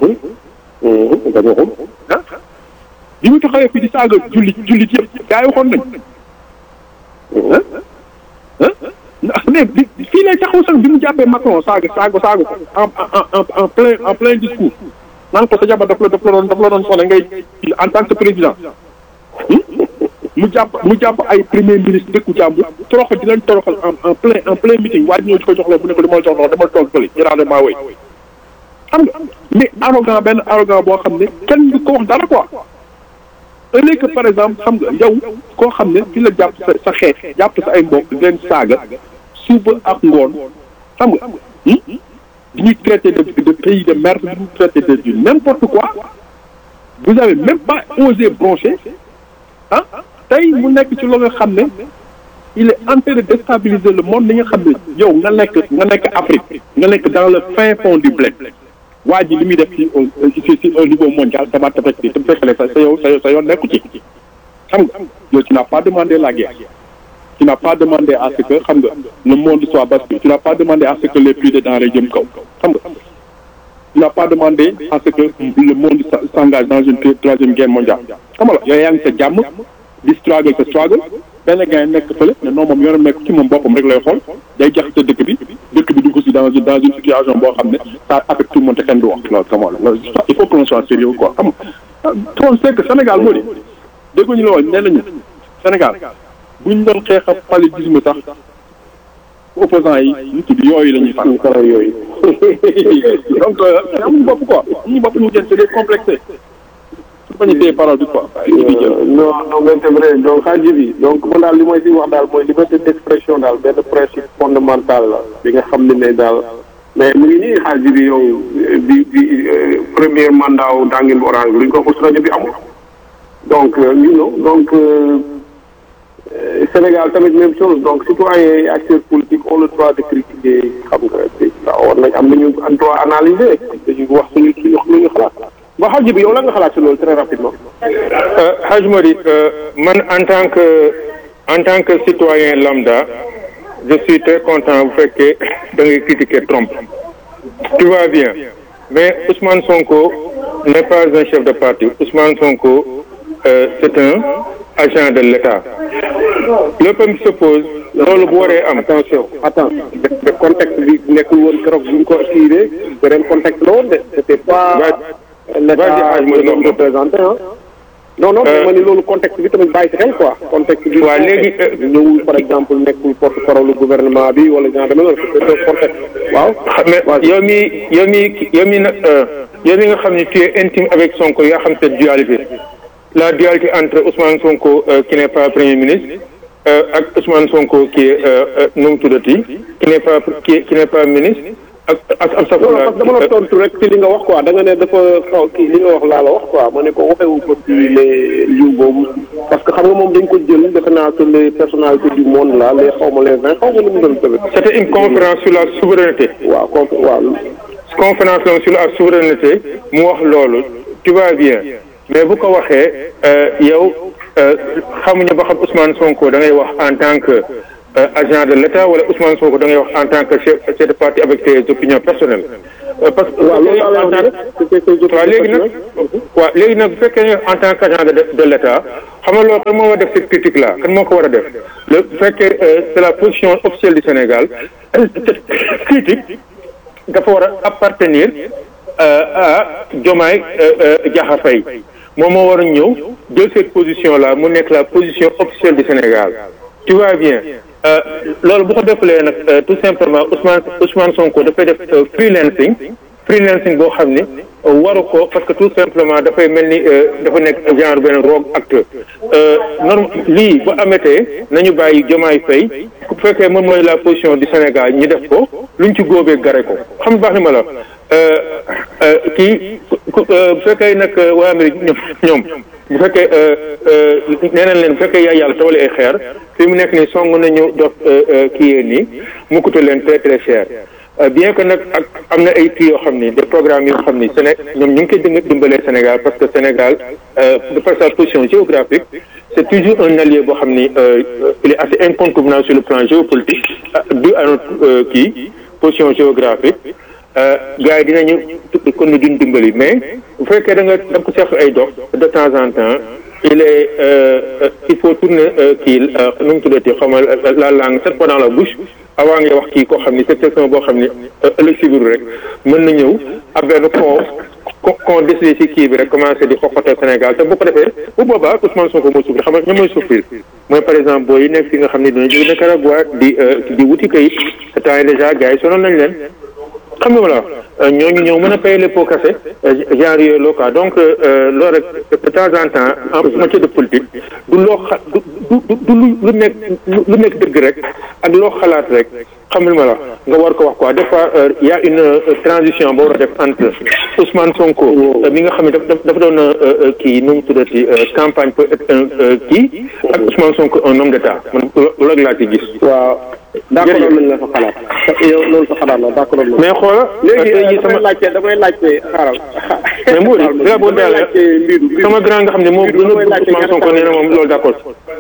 ah bi mu taxawee fii di saaga jullit jullit yëpp gars yi waxoon nañ ah ah mais bi fii lay taxaw sax bi mu jàppee Macron saaga saaga saaga ko en en en plein en plein discours naan ko sa jabar daf la daf la doon daf la doon soxla ngay en tant que président mu jàpp mu jàpp ay premier ministre dëkku jàmbur toroxal di leen toroxal en en plein en plein meeting waaye ñëw di ko jox la bu ne ko dama la jox loxo dama toog fële ñu naan maa woy xam nga mais arrogant benn arrogant boo xam ne kenn du ko wax dara quoi ëllëg que par exemple xam nga yow koo xam ne fi la jàpp sa sa xeet jàpp sa ay mbokk di leen saaga suba ak ngoon xam nga di ñuy traité de de pays de merde di ñuy traité de du n'importe quoi vous avez même pas osé broncher ah tey mu nekk ci loo nga xam ne il est en train de déstabiliser le monde li nga xam ne yow nga nekk nga nekk Afrique nga nekk dans le fin fond du bled waa ji li muy def ci ci ci au niveau mondial ça va t'affecter te fekkale sa sa yow sa sa yoon nekku ci xam nga yow tu n'as pas demandé la guerre tu n'as pas demandé à ce que xam nga le monde soit basculé tu n'as pas demandé à ce que les prix des denrées jëm kaw xam nga tu n'as pas demandé à ce que le monde s'engage dans une troisième guerre mondiale xam nga yow yaa ngi sa jàmm di struggle sa struggle benn gars nekk fële ne non moom yoonam nekk ci moom boppam rek lay xool day jaxase dëkk bi dëkk bi dugg si dans une dans une situation boo xam ne ça affecte tout le monde te kenn du wax loolu sama la il faut que l'on soit sérieux quoi xam nga on sait que Sénégal moo di déggu ñu la woon nee nañu Sénégal buñ doon xeex a paludisme sax opposants yi ñu tudd yooyu la ñuy fàttali. kala yooyu. donc amuñu bopp quoi amuñu bopp ñu jël c'est des complexés. su bañ a téye parole bi quoi. non non mais c'est vrai donc xaaj bi donc man daal li may si wax daal mooy liberté d'expression daal benn principe fondamental la bi nga xam ne ne daal mais mu ngi nii xaaj bi yow bi bi premier mandat wu Danguine bu orange bi lu ñu ko wax rajo bi amul donc you know donc Sénégal tamit même chose donc citoyens et acteurs politiques ont le droit de critiquer xam nga war nañ am nañu droit analyser dañu wax suñu suñu wax lu ñu xalaat ba xaaj bi yow la nga xalaat si loolu très rapidement. Hadj Mody man en tant que en tant que citoyen lambda je suis très content bu fekkee da ngay critiquer Trump tout va bien mais Ousmane Sonko n'est pas un chef de parti Ousmane Sonko euh, c'est un agent de l'État lépp mi se pose loolu bu waree am. attention attends de contexte bi nekkul woon keroog bu ñu ko tiré beneen contexte la woon de c'était pas. l'État ñu représenté ah. non non mais ma ni loolu contexte bi tamit bàyyi si xel quoi. contexte bi waaw léegi ñëwul par exemple nekkul porte-parole gouvernement bi wala genre demee noonu c'est contexte waaw. mais yow mi yow mi yow mi nag yow mi nga xam ne tu es intime avec Sonko yaa xam cette dualité la dualité entre Ousmane Sonko qui n'est pas premier ministre ak Ousmane Sonko qui est nu mu tuddati qui n'est pas qui qui n'est pas ministre. ak ak ak sa. parce que dama la tontu rek ci li nga wax quoi da nga ne dafa xaw kii li nga wax laa la wax quoi ma ne ko waxewu ko ci les jours boobu parce que xam nga moom dañ ko jël defe naa que les personnalités du monde là les xaw ma les vingt xaw ma nu mu doon tamit. c'était une conférence sur la souveraineté. waaw con waaw. conférence la sur la souveraineté mu wax loolu tu vas bien mais bu ko waxee yow xamuñu ba xam Ousmane Sonko da ngay wax en tant que agent de l'État wala Ousmane Sonko da ngay wax en tant que chef chef de parti avec ses opinions personnelles. parce que waaw loolu laa en tant que waaw léegi nag waaw léegi nag bu fekkee ne en tant qu'agent de de l'État xam nga loolu kan moo war a def cette critique là kan moo ko war a def le bu fekkee c'est la position officielle du Sénégal cette critique dafa war a appartenir à Diomaye Diakhar Faye moom moo war a ñëw jël cette position là mu nekk la position officielle du Sénégal tu vois bien loolu bu ko defalee nag tout simplement Ousmane Ousmane Sonko dafay def freelancing freelancing boo xam ni waru ko parce que tout simplement dafay mel ni dafa nekk genre benn rogue acteur norme lii bu amatee nañu bàyyi Diomaye Faye bu fekkee moom mooy la position du Sénégal ñu def ko luñ ci góobee gare ko xam baax ni ma la kii bu fekkee nag waa Amérique ñoom ñoom bu fekkee nee nañ leen bu fekkee yaay yàlla tawali ay xeer fi mu nekk nii song nañu dox kii yee nii mu coûte leen très très cher bien que nag ak am na ay kii yoo xam ni des programmes yoo xam ni Séné ñoom ñu ngi koy dëng dimbalee Sénégal parce que Sénégal de par sa position géographique c'est toujours un allié boo xam ni il est assez incontournable sur le plan géopolitique dû à notre kii position géographique gars yi dinañu kon ni duñ dimbali mais bu fekkee da nga da ko seq ay dox de temps en temps il est il faut tourner kii nu mu tuddati xaw ma la langue cette fois dans la bouche avant ngay wax kii koo xam ni cette question boo xam ni ëllëg si biir rek mën na ñëw ab benn con con décidé si kii bi rek commencé di xoxotal Sénégal te bu ko defee bu boobaa Ousmane Sonko mooy souffrir xam nga ñoom mooy souffrir mooy par exemple booy yi nekk fi nga xam ne dina jóge Nicaragua di di wuti kayit te temps yi déjà gars yi sonal nañ leen xam nga voilà ñooñu ñëw mën a payer les pots cassés genre yooyu loo quoi donc loolu rek de temps en temps en matière de politique du loo xa du du du lu nekk lu nekk dëgg rek ak loo xalaat rek xam nga ma la nga war ko wax quoi des fois y a une transition boo war a def entre Ousmane Sonko mi nga xam ne dafa dafa doon kii nu mu tuddati campagne pour être un kii ak Ousmane Sonko un homme d'état man loolu laa ci gis. waaw d'accord nañ la sa xalaat yow loolu sa xalaat la d'accord nañ mais xoola léegi damay laajte damay laajte xaaral mais Mouride dina boo daal sama grand nga xam ne moom gën a bëgg Ousmane Sonko nee na moom loolu d'accord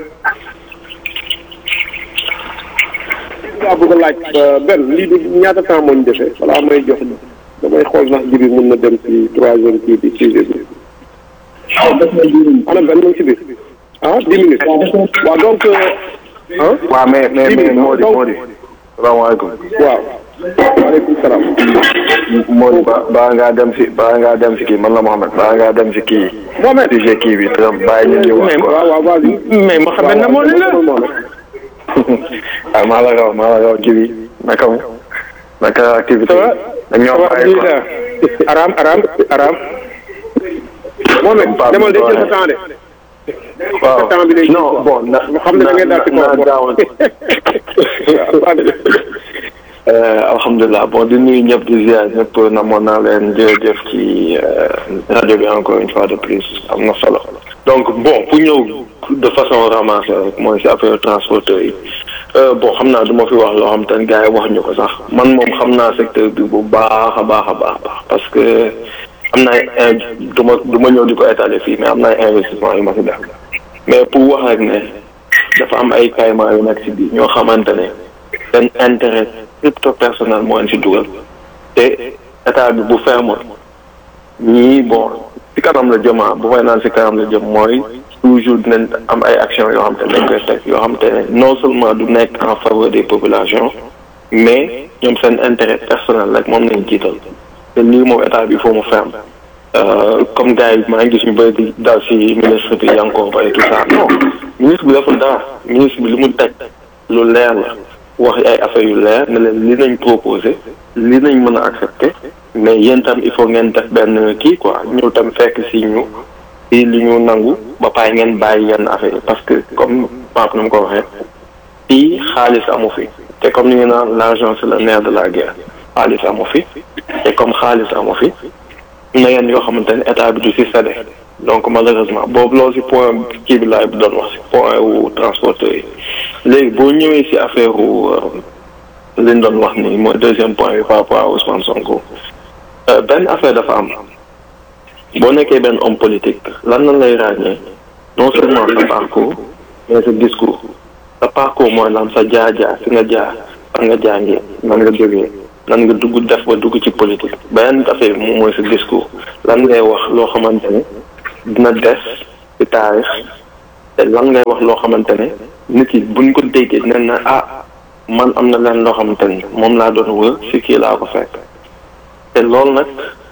laa bëgg a laaj benn lii du ñaata temps moo ñu defee balaa may jox damay xool sax jibi mën na dem ci troisième kii bi sujet bi ana benn mu ci biir ah dix minutes waaw donc ah waaw mais mais mais Mody Mody salaamaaleykum waaw waaleykum salaam Mody ba baa ngaa dem si baa ngaa dem si kii man la Mohamed baa ngaa dem si kii Mohamed sujet kii bi te bàyyi ñu ñu wax quoi waaw waaw waaw mais Mohamed na moo ne la ah maa la raw maa la raw jibi naka mu naka activité ça va yi ñoo bàyyi quoi alhamdulilah aram aram aram Mohamed demal de jël sa temps de waaw temps bi lay jël non quoi. bon na xam ne da ngay daal ci na kaw gaaw alhamdulilah bon di nuyu ñëpp di ziar ñëpp namoon naa leen jërëjëf ci rajo bi encore une fois de plus am na solo donc bon pour ñëw de façon ramassée rek mooy si affaire transporteur yi bon xam naa du ma fi wax loo xam te ne gars yi wax ñu ko sax man moom xam naa secteur bi bu baax a baax a baax baax parce que am na ay du ma du ma ñëw di ko étaler fii mais am na ay investissement yu ma si def mais pour wax rek ne dafa am ay caïman yu nekk si biir ñoo xamante ne seen intérêt crypto personnel moo leen si dugal te état bi bu ferme ñii bon si kanam la jëmaa bu may naan si kanam la jëm mooy toujours dinañ am ay actions yoo xam te ne dañ koy teg yoo xam te ne non seulement du nekk en faveur des populations mais ñoom seen intérêt personnel rek moom lañ jiital te lii moom état bi il faut mu ferme comme gars yi maa ngi gis ñu bëri di daal si ministre bi Yankoba et tout ça non ministre bi deful dara ministre bi li mu teg lu leer la wax ay affaires yu leer ne leen li nañ proposé li nañ mën a accepté mais yéen tam il faut ngeen def benn kii quoi ñëw tam fekk si ñu si li ñu nangu ba pare ngeen bàyyi yenn affaire yi parce que comme Pape nu mu ko waxee fii xaalis amu fi te comme ni ñu naan l'argent c'est le nerf de la guerre xaalis amu fi te comme xaalis amu fi na yenn yoo xamante ne état bi du si séddee donc malheureusement boobu loolu si point kii bi laay doon wax si point wu transporteur yi léegi boo ñëwee si affaire wu li ñu doon wax ni mooy deuxième point bi par rapport à Ousmane Sonko benn affaire dafa am boo nekkee benn homme politique lan lan lay ràññee non seulement sa parcours mais sa discours sa parcours mooy lan sa jaar-jaar fi nga jaar fan nga jàngee nan nga jógee nan nga dugg def ba dugg ci politique beneen affaire bi moom mooy sa discours lan ngay wax loo xamante ne dina des ci taarix te lan ngay wax loo xamante ne nit yi buñ ko déggee dinañ ne ah man am na leen loo xamante ni moom laa doon wër si kii laa ko fekk te loolu nag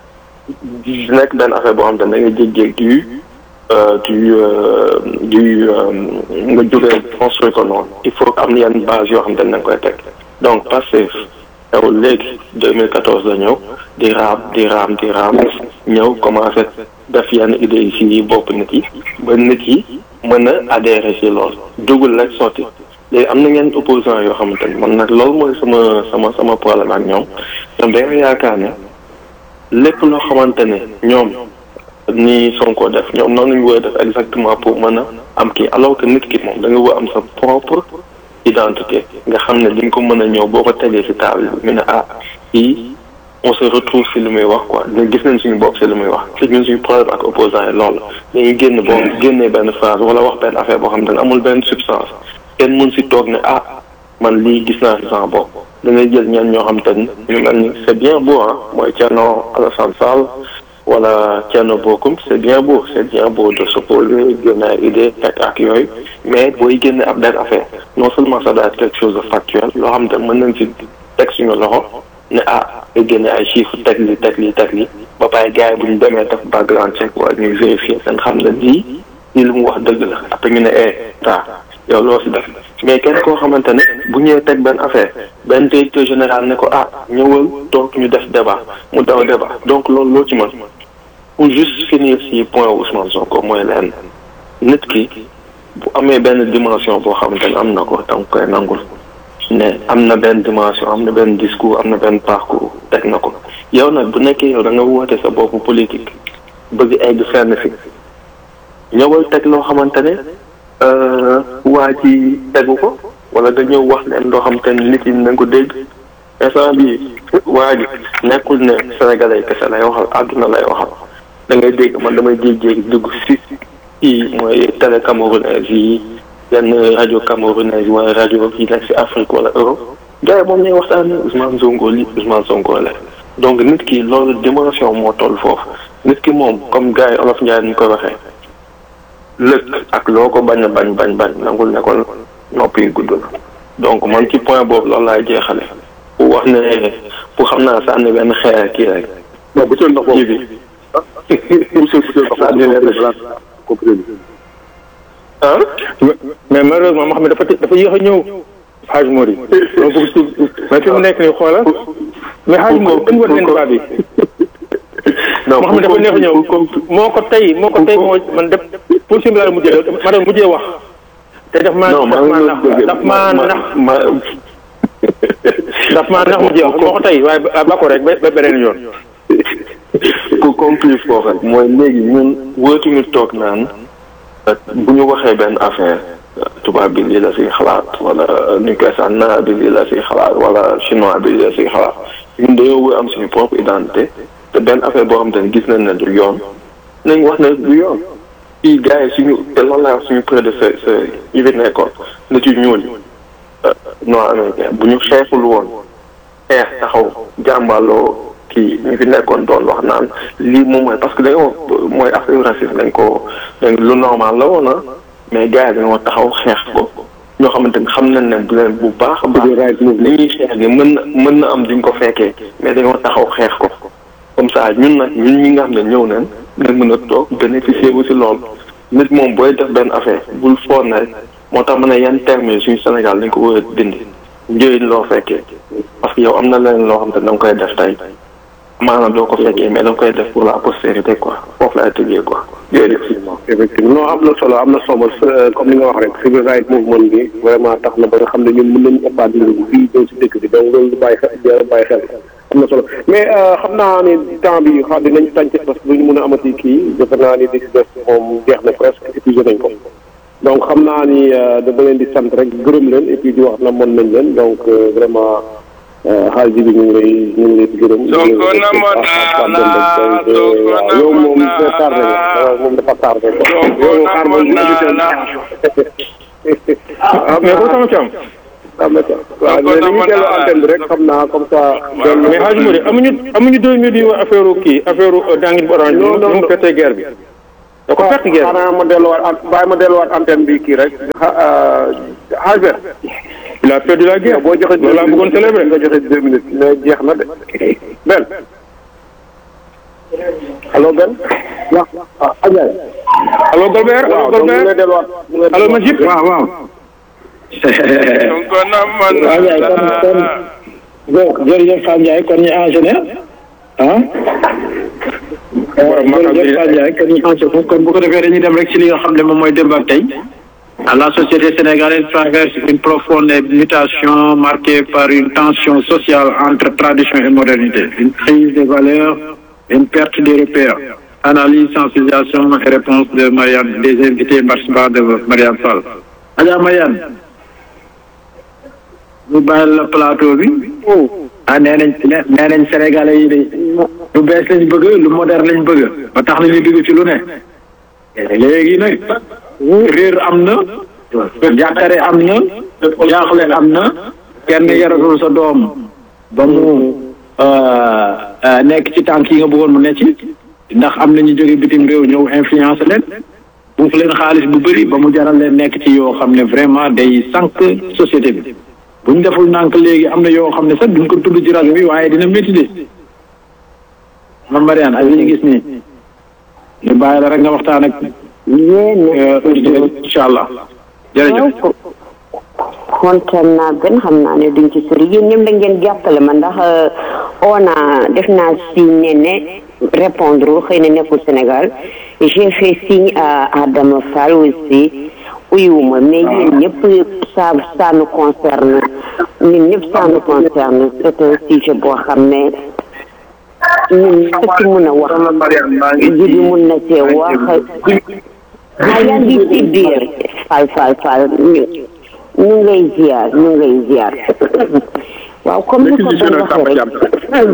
di nekk benn affaire boo xamante ne da ngay jéggee du du du nga jógee construire ko noonu il faut am yenn base yoo xamante ne da nga koy teg donc Pastef yow léegi 2014 la ñëw di raam di raam di raam ñëw commencé def yenn idées yi si bopp nit yi ba nit yi mën a adhéré si loolu dugul rek sotti léegi am na ngeen opposant yoo xamante ni man nag loolu mooy sama sama sama problème ak ñoom ñoom dañoo yaakaar ne lépp loo xamante ne ñoom ni Sonko def ñoom noonu lañu war a def exactement pour mën a am kii alors que nit ki moom da nga war am sa propre identité nga xam ne di nga ko mën a ñëw boo ko tegee ci table bi ñu ne ah kii on se retrouve ci li muy wax quoi dina gis nañ suñu bopp ci li muy wax te ñun suñu problème ak opposant yi loolu dañuy génn boo génnee benn phrase wala wax benn affaire boo xam ne amul benn substance kenn mun si toog ne ah man lii gis naa si sama bopp da ngay jël ñenn ñoo xam te ni ñu mel ni c'est bien beau ah mooy Thierno Alassane Sall wala Thierno Bocoum c'est bien beau c'est bien beau de s'opposer génne ay idée teg ak yooyu mais booy génne ab benn affaire non seulement ça doit être quelque chose de factuel loo xam te mën nañ si teg suñu loxo ne ah nga génne ay chiffres teg li teg li teg li ba pare gars yi bu ñu demee def background check wala ñuy vérifier seen xam ne lii lii lu mu wax dëgg la après ñu ne eh ta yow loo si def mais kenn koo xamante ne bu ñëwee teg benn affaire benn directeur général ne ko ah ñëwal donc ñu def débat mu daw débat donc loolu loo ci mën pour juste finir si point Ousmane Sonko mooy leen nit ki bu amee benn dimension boo xamante ne am na ko danga koy nangul ne am na benn dimension am na benn discours am na benn parcours teg na ko yow nag bu nekkee yow da nga woote sa bopp politique bëgg egg fenn fi ñëwal teg loo xamante ne waa ji tegu ko wala nga ñëw wax leen loo xamante ne nit yi nañ ko dégg instant bi waa ji nekkul ne sénégalais kese lay waxal àdduna lay waxal da ngay dégg man damay jéeg-jéegi dugg si kii mooy télé camerounaise yi yenn rajo camerounaise wala rajo yi nekk si Afrique wala Europe gars yi moom ñuy waxtaanee Ousmane Sonko li Ousmane Sonko la donc nit ki loolu dimension moo toll foofu nit ki moom comme gars yi olof Ndiaye ni koy waxee lëkk ak loo ko bañ a bañ bañ bañ nangul ne ko nopp yi gudd na donc man ci point boobu loolu laay jeexale pour wax ne pour xam naa sànni benn xeer kii rek. non bu ndox kii bi. ah. mais malheureusement moo xam ne dafa dafa yéex a ñëw Hadj Mori. loolu bëgg si mais fi mu nekk nii xoolal. mais Hadj Mori dañu war leen débat bi. non moo xam ne dafa neex a ñëw moo ko tey moo ko tey moo man def position bi laa mujjee ma doon mujjee wax. te daf maa non daf maa nax daf maa nax ma daf maa nax mujjee wax moo ko tey waaye ba ko rek ba beneen yoon. ku conclure foofu mooy léegi ñun wóotuñu toog naan bu ñu waxee benn affaire tubaab bi lii la siy xalaat wala ñu koy sax naar bi lii la siy xalaat wala chinois bi lii la siy xalaat ñun dañoo wër am suñu propre identité te benn affaire boo xam te ne gis nañ ne du yoon nañ wax ne du yoon fii gars yi suñu te loolu laa wax suñu prédécesseurs yi fi nekkoon nit yu ñuul noo américain bu ñu xeexul woon xeex taxaw jàmbaloo kii ñu fi nekkoon doon wax naan lii moom mooy parce que dañoo mooy affaire racisme dañ ko dañ lu normal la woon ah mais gars yi dañoo taxaw xeex ko ñoo xamante ni xam nañ ne bu leen bu baax a baax li ñuy xeex ni mën na mën na am duñ ko fekkee mais dañoo taxaw xeex ko comme ça ñun nag ñun ñi nga xam ne ñëw nañ nga mën a toog bénéficier wu si loolu nit moom booy def benn affaire bul foog ne rek moo tax ma ne yan termes yi suñu Sénégal dañ ko war a dindi njëriñ loo fekkee parce que yow am na leneen loo xam te da nga koy def tey maanaam doo ko fekkee mais da nga koy def pour la postérité quoi foofu laay tëjee quoi jërëjëf. effectivement non am na solo am na solo comme li nga wax rek civil rights movement bi vraiment tax na ba nga xam ne ñun mën nañu ëppaat mbir fii ñëw si dëkk bi donc loolu du bàyyi xel bàyyi xel am na solo mais xam naa ne temps bi xam dinañ tànc parce que duñu mën a amati kii defe naa ni di si des moom jeex na presque épuisé nañ ko donc xam naa ni dama leen di sant rek gërëm leen et puis di wax na mën nañ leen donc vraiment xaalis bi ñu ngi lay ñu ngi lay gërëm. Sonko namoon naa la Sonko yow moom namoon naa tardé la moom dafa tardé quoi. Sonko yow xaar ba namoon naa émission la bi ah mais ko sama cam ah d'accord waaw mais dañuy dellu antenne bi rek xam naa comme ça. dellu mais Hadj Mouride amuñu amuñu deux minutes yu wax affaire kii affaire dangin bu orange bi Non, non, nu mu non. fettee guerre bi da ko fett guerre bi xanaa ma delluwaat an bàyyi ma delluwaat antenne bi kii rek. Albert. il a perdu la guerre boo joxe loolu laa bëggoon célébrer nga joxe deux minutes mais jeex na de. Ben. allo Ben. waaw ah Adja. allo Golbert allo waaw donc mu ngi lay Golbert delluwaat. mu ngi lay allo Majib waaw waaw donc namoon waaw Ndiaye kon kon naa donc jërëjëf Fane Ndiaye kon ñu enchaîner ah Borom Makka bi- jërëjëf Fane Ndiaye kon ñu enchaîner kon bu ko defee dañuy dem rek ci li nga xam ne moom mooy démb ak tey la société sénégalaise traverse une profonde mutation marquée par une tension sociale entre tradition et modernité une crise des valeurs une perte des repères analyse sensibilisation et réponse de Marianne des invités participants de Marianne Fall Adja Marianne ñu bàyyi la plateau bi ah nee nañ nee nañ sénégalais yi de lu bees lañ bëgg lu moderne lañ bëgg ba tax na ñu dugg ci lu ne léegi nag réer am na jàkkare am na jaaxle am na kenn yaratul sa doom ba mu nekk ci tànk yi nga bëggoon mu ne ci ndax am na ñu jóge bitim réew ñëw influence leen buuf leen xaalis bu bëri ba mu jaral leen nekk ci yoo xam ne vraiment day sànq société bi bu ñu deful nànk léegi am na yoo xam ne sax duñ ko tudd ci rajo bi waaye dina métti de man Mariane ak li ñu gis nii ñu bàyyi la rek nga waxtaan ak auditeurs incha allah jërëjëf kontaan naa gën xam naa ne duñ ci sori yéen ñëpp da ngeen jàppale ma ndax ona def naa signe ne ne répondre xëy na nekkul Sénégal j'ai fait signe à Adama Fall aussi uyuwuma mais yéen ñëpp ça ça nous concerne ñun ñëpp ça nous concerne c'est un sujet boo xam ne ñun ñëpp ci mun a wax jibi mun na cee wax ah yaa ngi ci biir fal fal fal ñu ñu ngi lay ziar ñu ngi lay ziar waaw comme ni ko doon waxee rek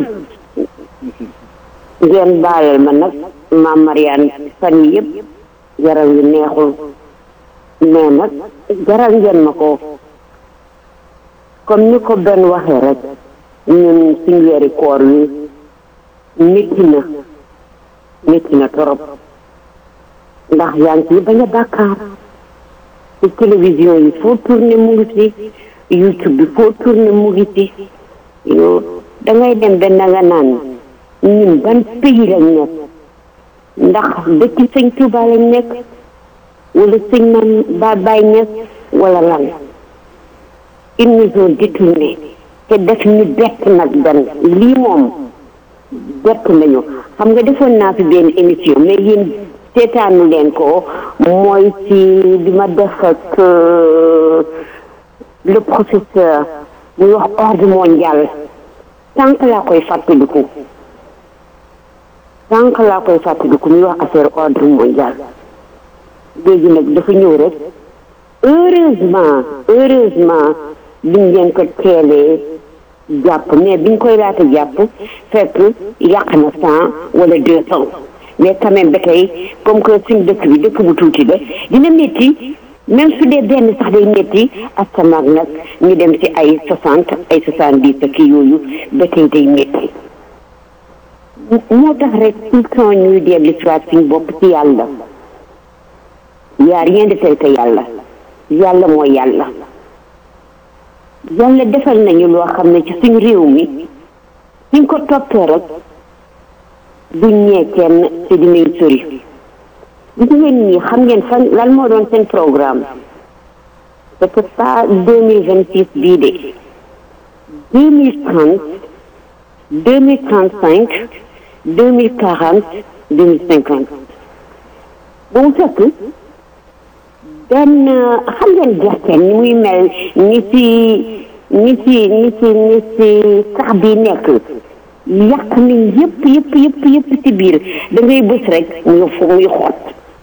ngeen baalal ma nag maam Mariane fan yi yëpp yaram yu neexul mais nag jaral ngeen ma ko comme ni ko benn waxee rek ñun suñu weeri koor wi métti na métti na torop ndax yaa ngi ciy bañ a bàkkaar ci télévision yi foo tourné mu ngi ci youtube bi foo tourné mu ngi ci yow da ngay dem benn nga naan ñun ban pays lañ nekk ndax dëkk sëñ Tuuba lañ nekk wala sëñ man ba Baay Ñas wala lan ils nous ont détourné te def ñu bett nag benn lii moom bett nañu xam nga defoon naa fi benn émission mais yéen seetaanu leen ko mooy ci bi ma def ak le professeur muy wax ordre mondial sànq laa koy fàttaliku sànq laa koy fàttaliku muy wax affaire ordre mondial léegi nag dafa ñëw rek heureusement heureusement biñ leen ko teelee jàpp mais biñ koy laata jàpp fekk yàq na cent wala deux cent mais quand même ba tey comme que suñ dëkk bi dëkk bu tuuti la dina métti même su dee benn sax day métti asamaak nag ñu dem ci ay soixante ay soixante dix ak yooyu ba tey day métti moo tax rek tout le temps ñuy dellu si waat suñ bopp ci yàlla y a rien de tel que yàlla yàlla mooy yàlla yàlla defal nañu loo xam ne ci suñ réew mi suñ ko toppee rek duñ ñee kenn te dinañ sori gis ngeen ñi xam ngeen fan lan moo doon seen programme c'est pas deux mille vingt six bii de deux mille trente deux mille trente cinq deux mille quarante deux mille cinquante ba mu fekk benn xam ngeen gerte ni muy mel ni ci ni ci ni ci ni ci sax bi nekk yàq nañ yëpp yëpp yëpp yëpp ci biir da ngay bës rek muy fu muy xot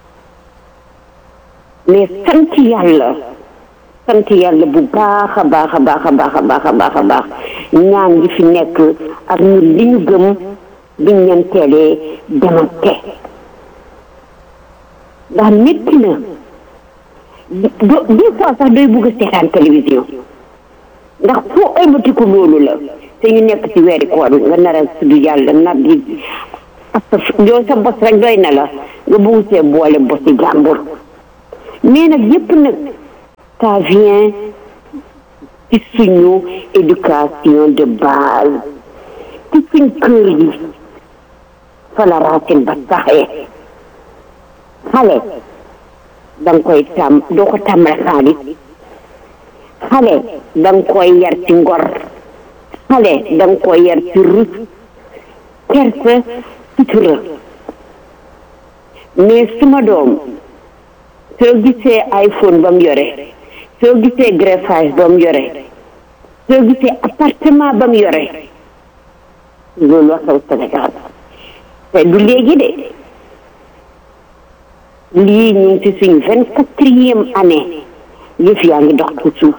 mais sant yàlla sant yàlla bu baax a baax a baax a baax a baax a baax a baax ñaan gi fi nekk ak ñu li ñu gëm biñ leen teelee demante ndax métti na do des fois sax doy bugg a seetaan télévision ndax foo ëlbatiku loolu la te ñu nekk ci weeri koor nga nar a tudd yàlla nar di parce que yow sa bos rek doy na la nga bugg see boole bosi jàmbur mais nag yépp nag ça vient ci suñu éducation de base ci suñ kër yi fa la racine ba saxee xale da nga koy tàmm doo ko tàmmal xaalis xale da nga koy yar ci ngor xale da nga koy yar ci rus kersa sutura mais suma doom soo gisee iPhone ba mu yore soo gisee greffage ba mu yore soo gisee appartement ba mu yore loolu la xew Sénégal te du léegi de lii ñu ngi ci suñ vingt quatrième année yëf yaa ngi dox ci suuf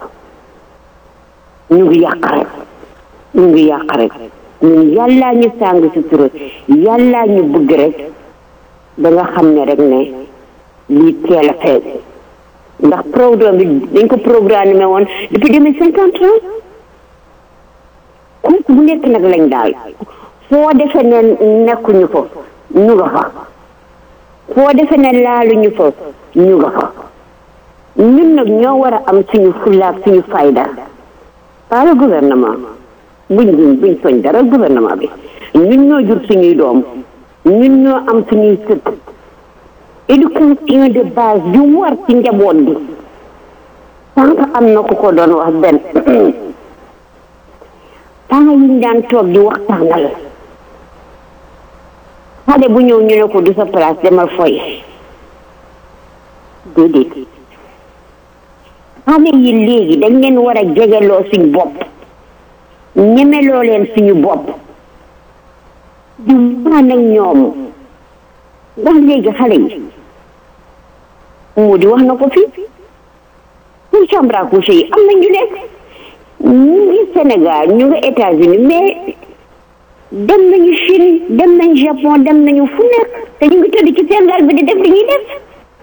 ñu ngi yàq rek ñu ngi yàq rek ñun yàllaa ñu sàng si tura yàllaa ñu bëgg rek ba nga xam ne rek ne lii teel a feeñ ndax programme bi dañ ko programmé woon depuis deux mille cinquante ans kooku bu nekk nag lañ daal foo defe ne nekkuñu fa ñu nga fa foo defe ne laaluñu fa ñu nga fa ñun nag ñoo war a am suñu fullaak suñu fayda pas le gouvernement buñ buñ buñ soñ dara gouvernement bi ñun ñoo jur suñuy doom ñun ñoo am suñuy sët éducation de base bi war ci njaboot bi sànq am na ku ko doon wax benn temps yi ñu daan toog di waxtaanal xale bu ñëw ñu ne ko du sa place demal foy déedéet xale yi léegi dañ leen war a jegeloo suñ bopp ñemeloo leen suñu bopp di waan ak ñoom ndax léegi xale yi moo di wax na ko fii pour chambre à coucher yi am na ñu nekk ñu ngi Sénégal ñu ngi États-Unis mais dem nañu Chine dem nañu Japon dem nañu fu nekk te ñu ngi tëdd ci seen lal bi di def li ñuy def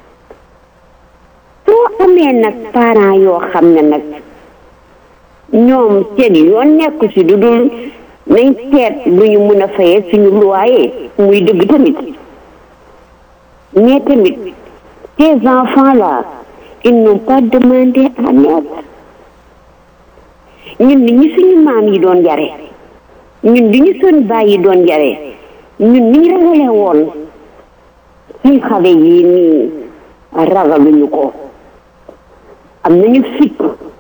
soo amee nag parents yoo xam ne nag ñoom seen yoon nekku si du dul nañ seet lu ñu mun a fayee suñu loyer muy dëgg tamit mais tamit ces enfants là ils n'ont pas demandé à naître ñun ni ñu suñu maam yi doon yare ñun di ñu suñu baay yi doon yare ñun ni ñu ragale woon suñ xale yi nii ragaluñu ko am nañu fit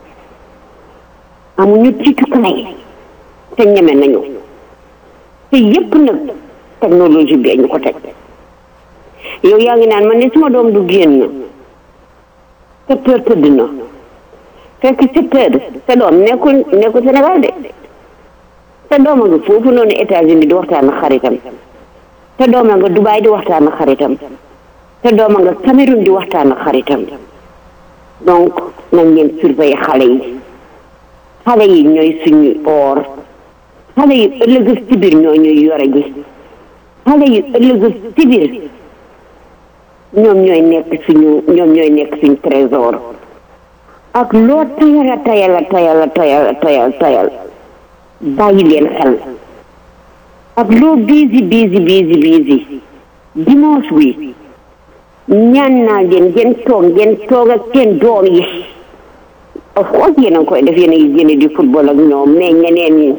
amuñu tiitukaay te ñeme nañu te yépp nag technologie bi ñu ko teg yow yaa ngi naan man ne suma doom du génn sept heures tëdd na fekk sept heures sa doom nekkul nekkul Sénégal de sa doom a nga foofu noonu États-Unis di waxtaan ak xaritam sa doom a nga Dubaï di waxtaan ak xaritam sa doom a nga Cameroun di waxtaan ak xaritam donc nañ leen surveiller xale yi xale yi ñooy suñu or xale yi ëllëg ci biir ñoo ñuy yore ji xale yi ëllëg ci biir ñoom ñooy nekk suñu ñoom ñooy nekk suñu trésor ak loo tayala tayala tayala tayala tayal tayal bàyyi leen xel ak loo busy busy busy busy dimanche bi ñaan naa leen ngeen toog ngeen toog ak seen doom yi of course yéen a ngi koy def yéen a ngi génne di football ak ñoom mais ñeneen ñi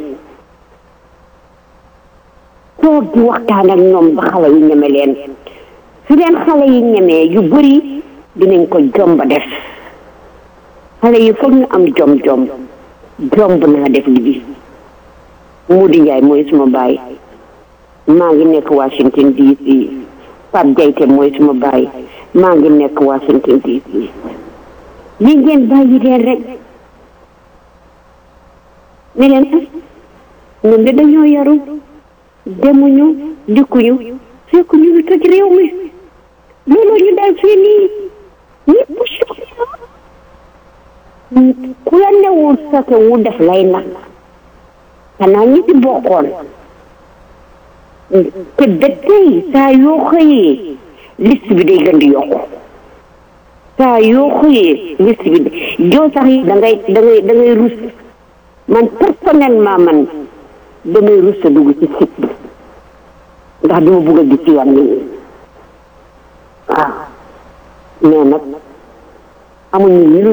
toog di waxtaan ak ñoom ba xale yi ñeme leen su leen xale yi ñemee yu bëri dinañ ko jomba def xale yi foog ñu am jom jom jomb naa def li bi Mudi Njaay mooy suma baay maa ngi nekk Washington DC Pape Jayte mooy suma baay maa ngi nekk Washington DC li ngeen bàyyi leen rek ne leen ah ñun de dañoo yaru demuñu dikkuñu fekk ñu ngi toj réew mi looloo ñu dal fii nii ñëpp ku la newul sake wu def lay nag xanaa ñi ci bokkoon te ba tey saa yoo xëyee liste bi day gën di yokku te saa yoo xëyee liste bi joo sax yi da ngay da ngay da ngay rus man personnellement man damay rus a dugg ci site bi ndax duma bugg a gis yenn yi waaw mais nag amuñu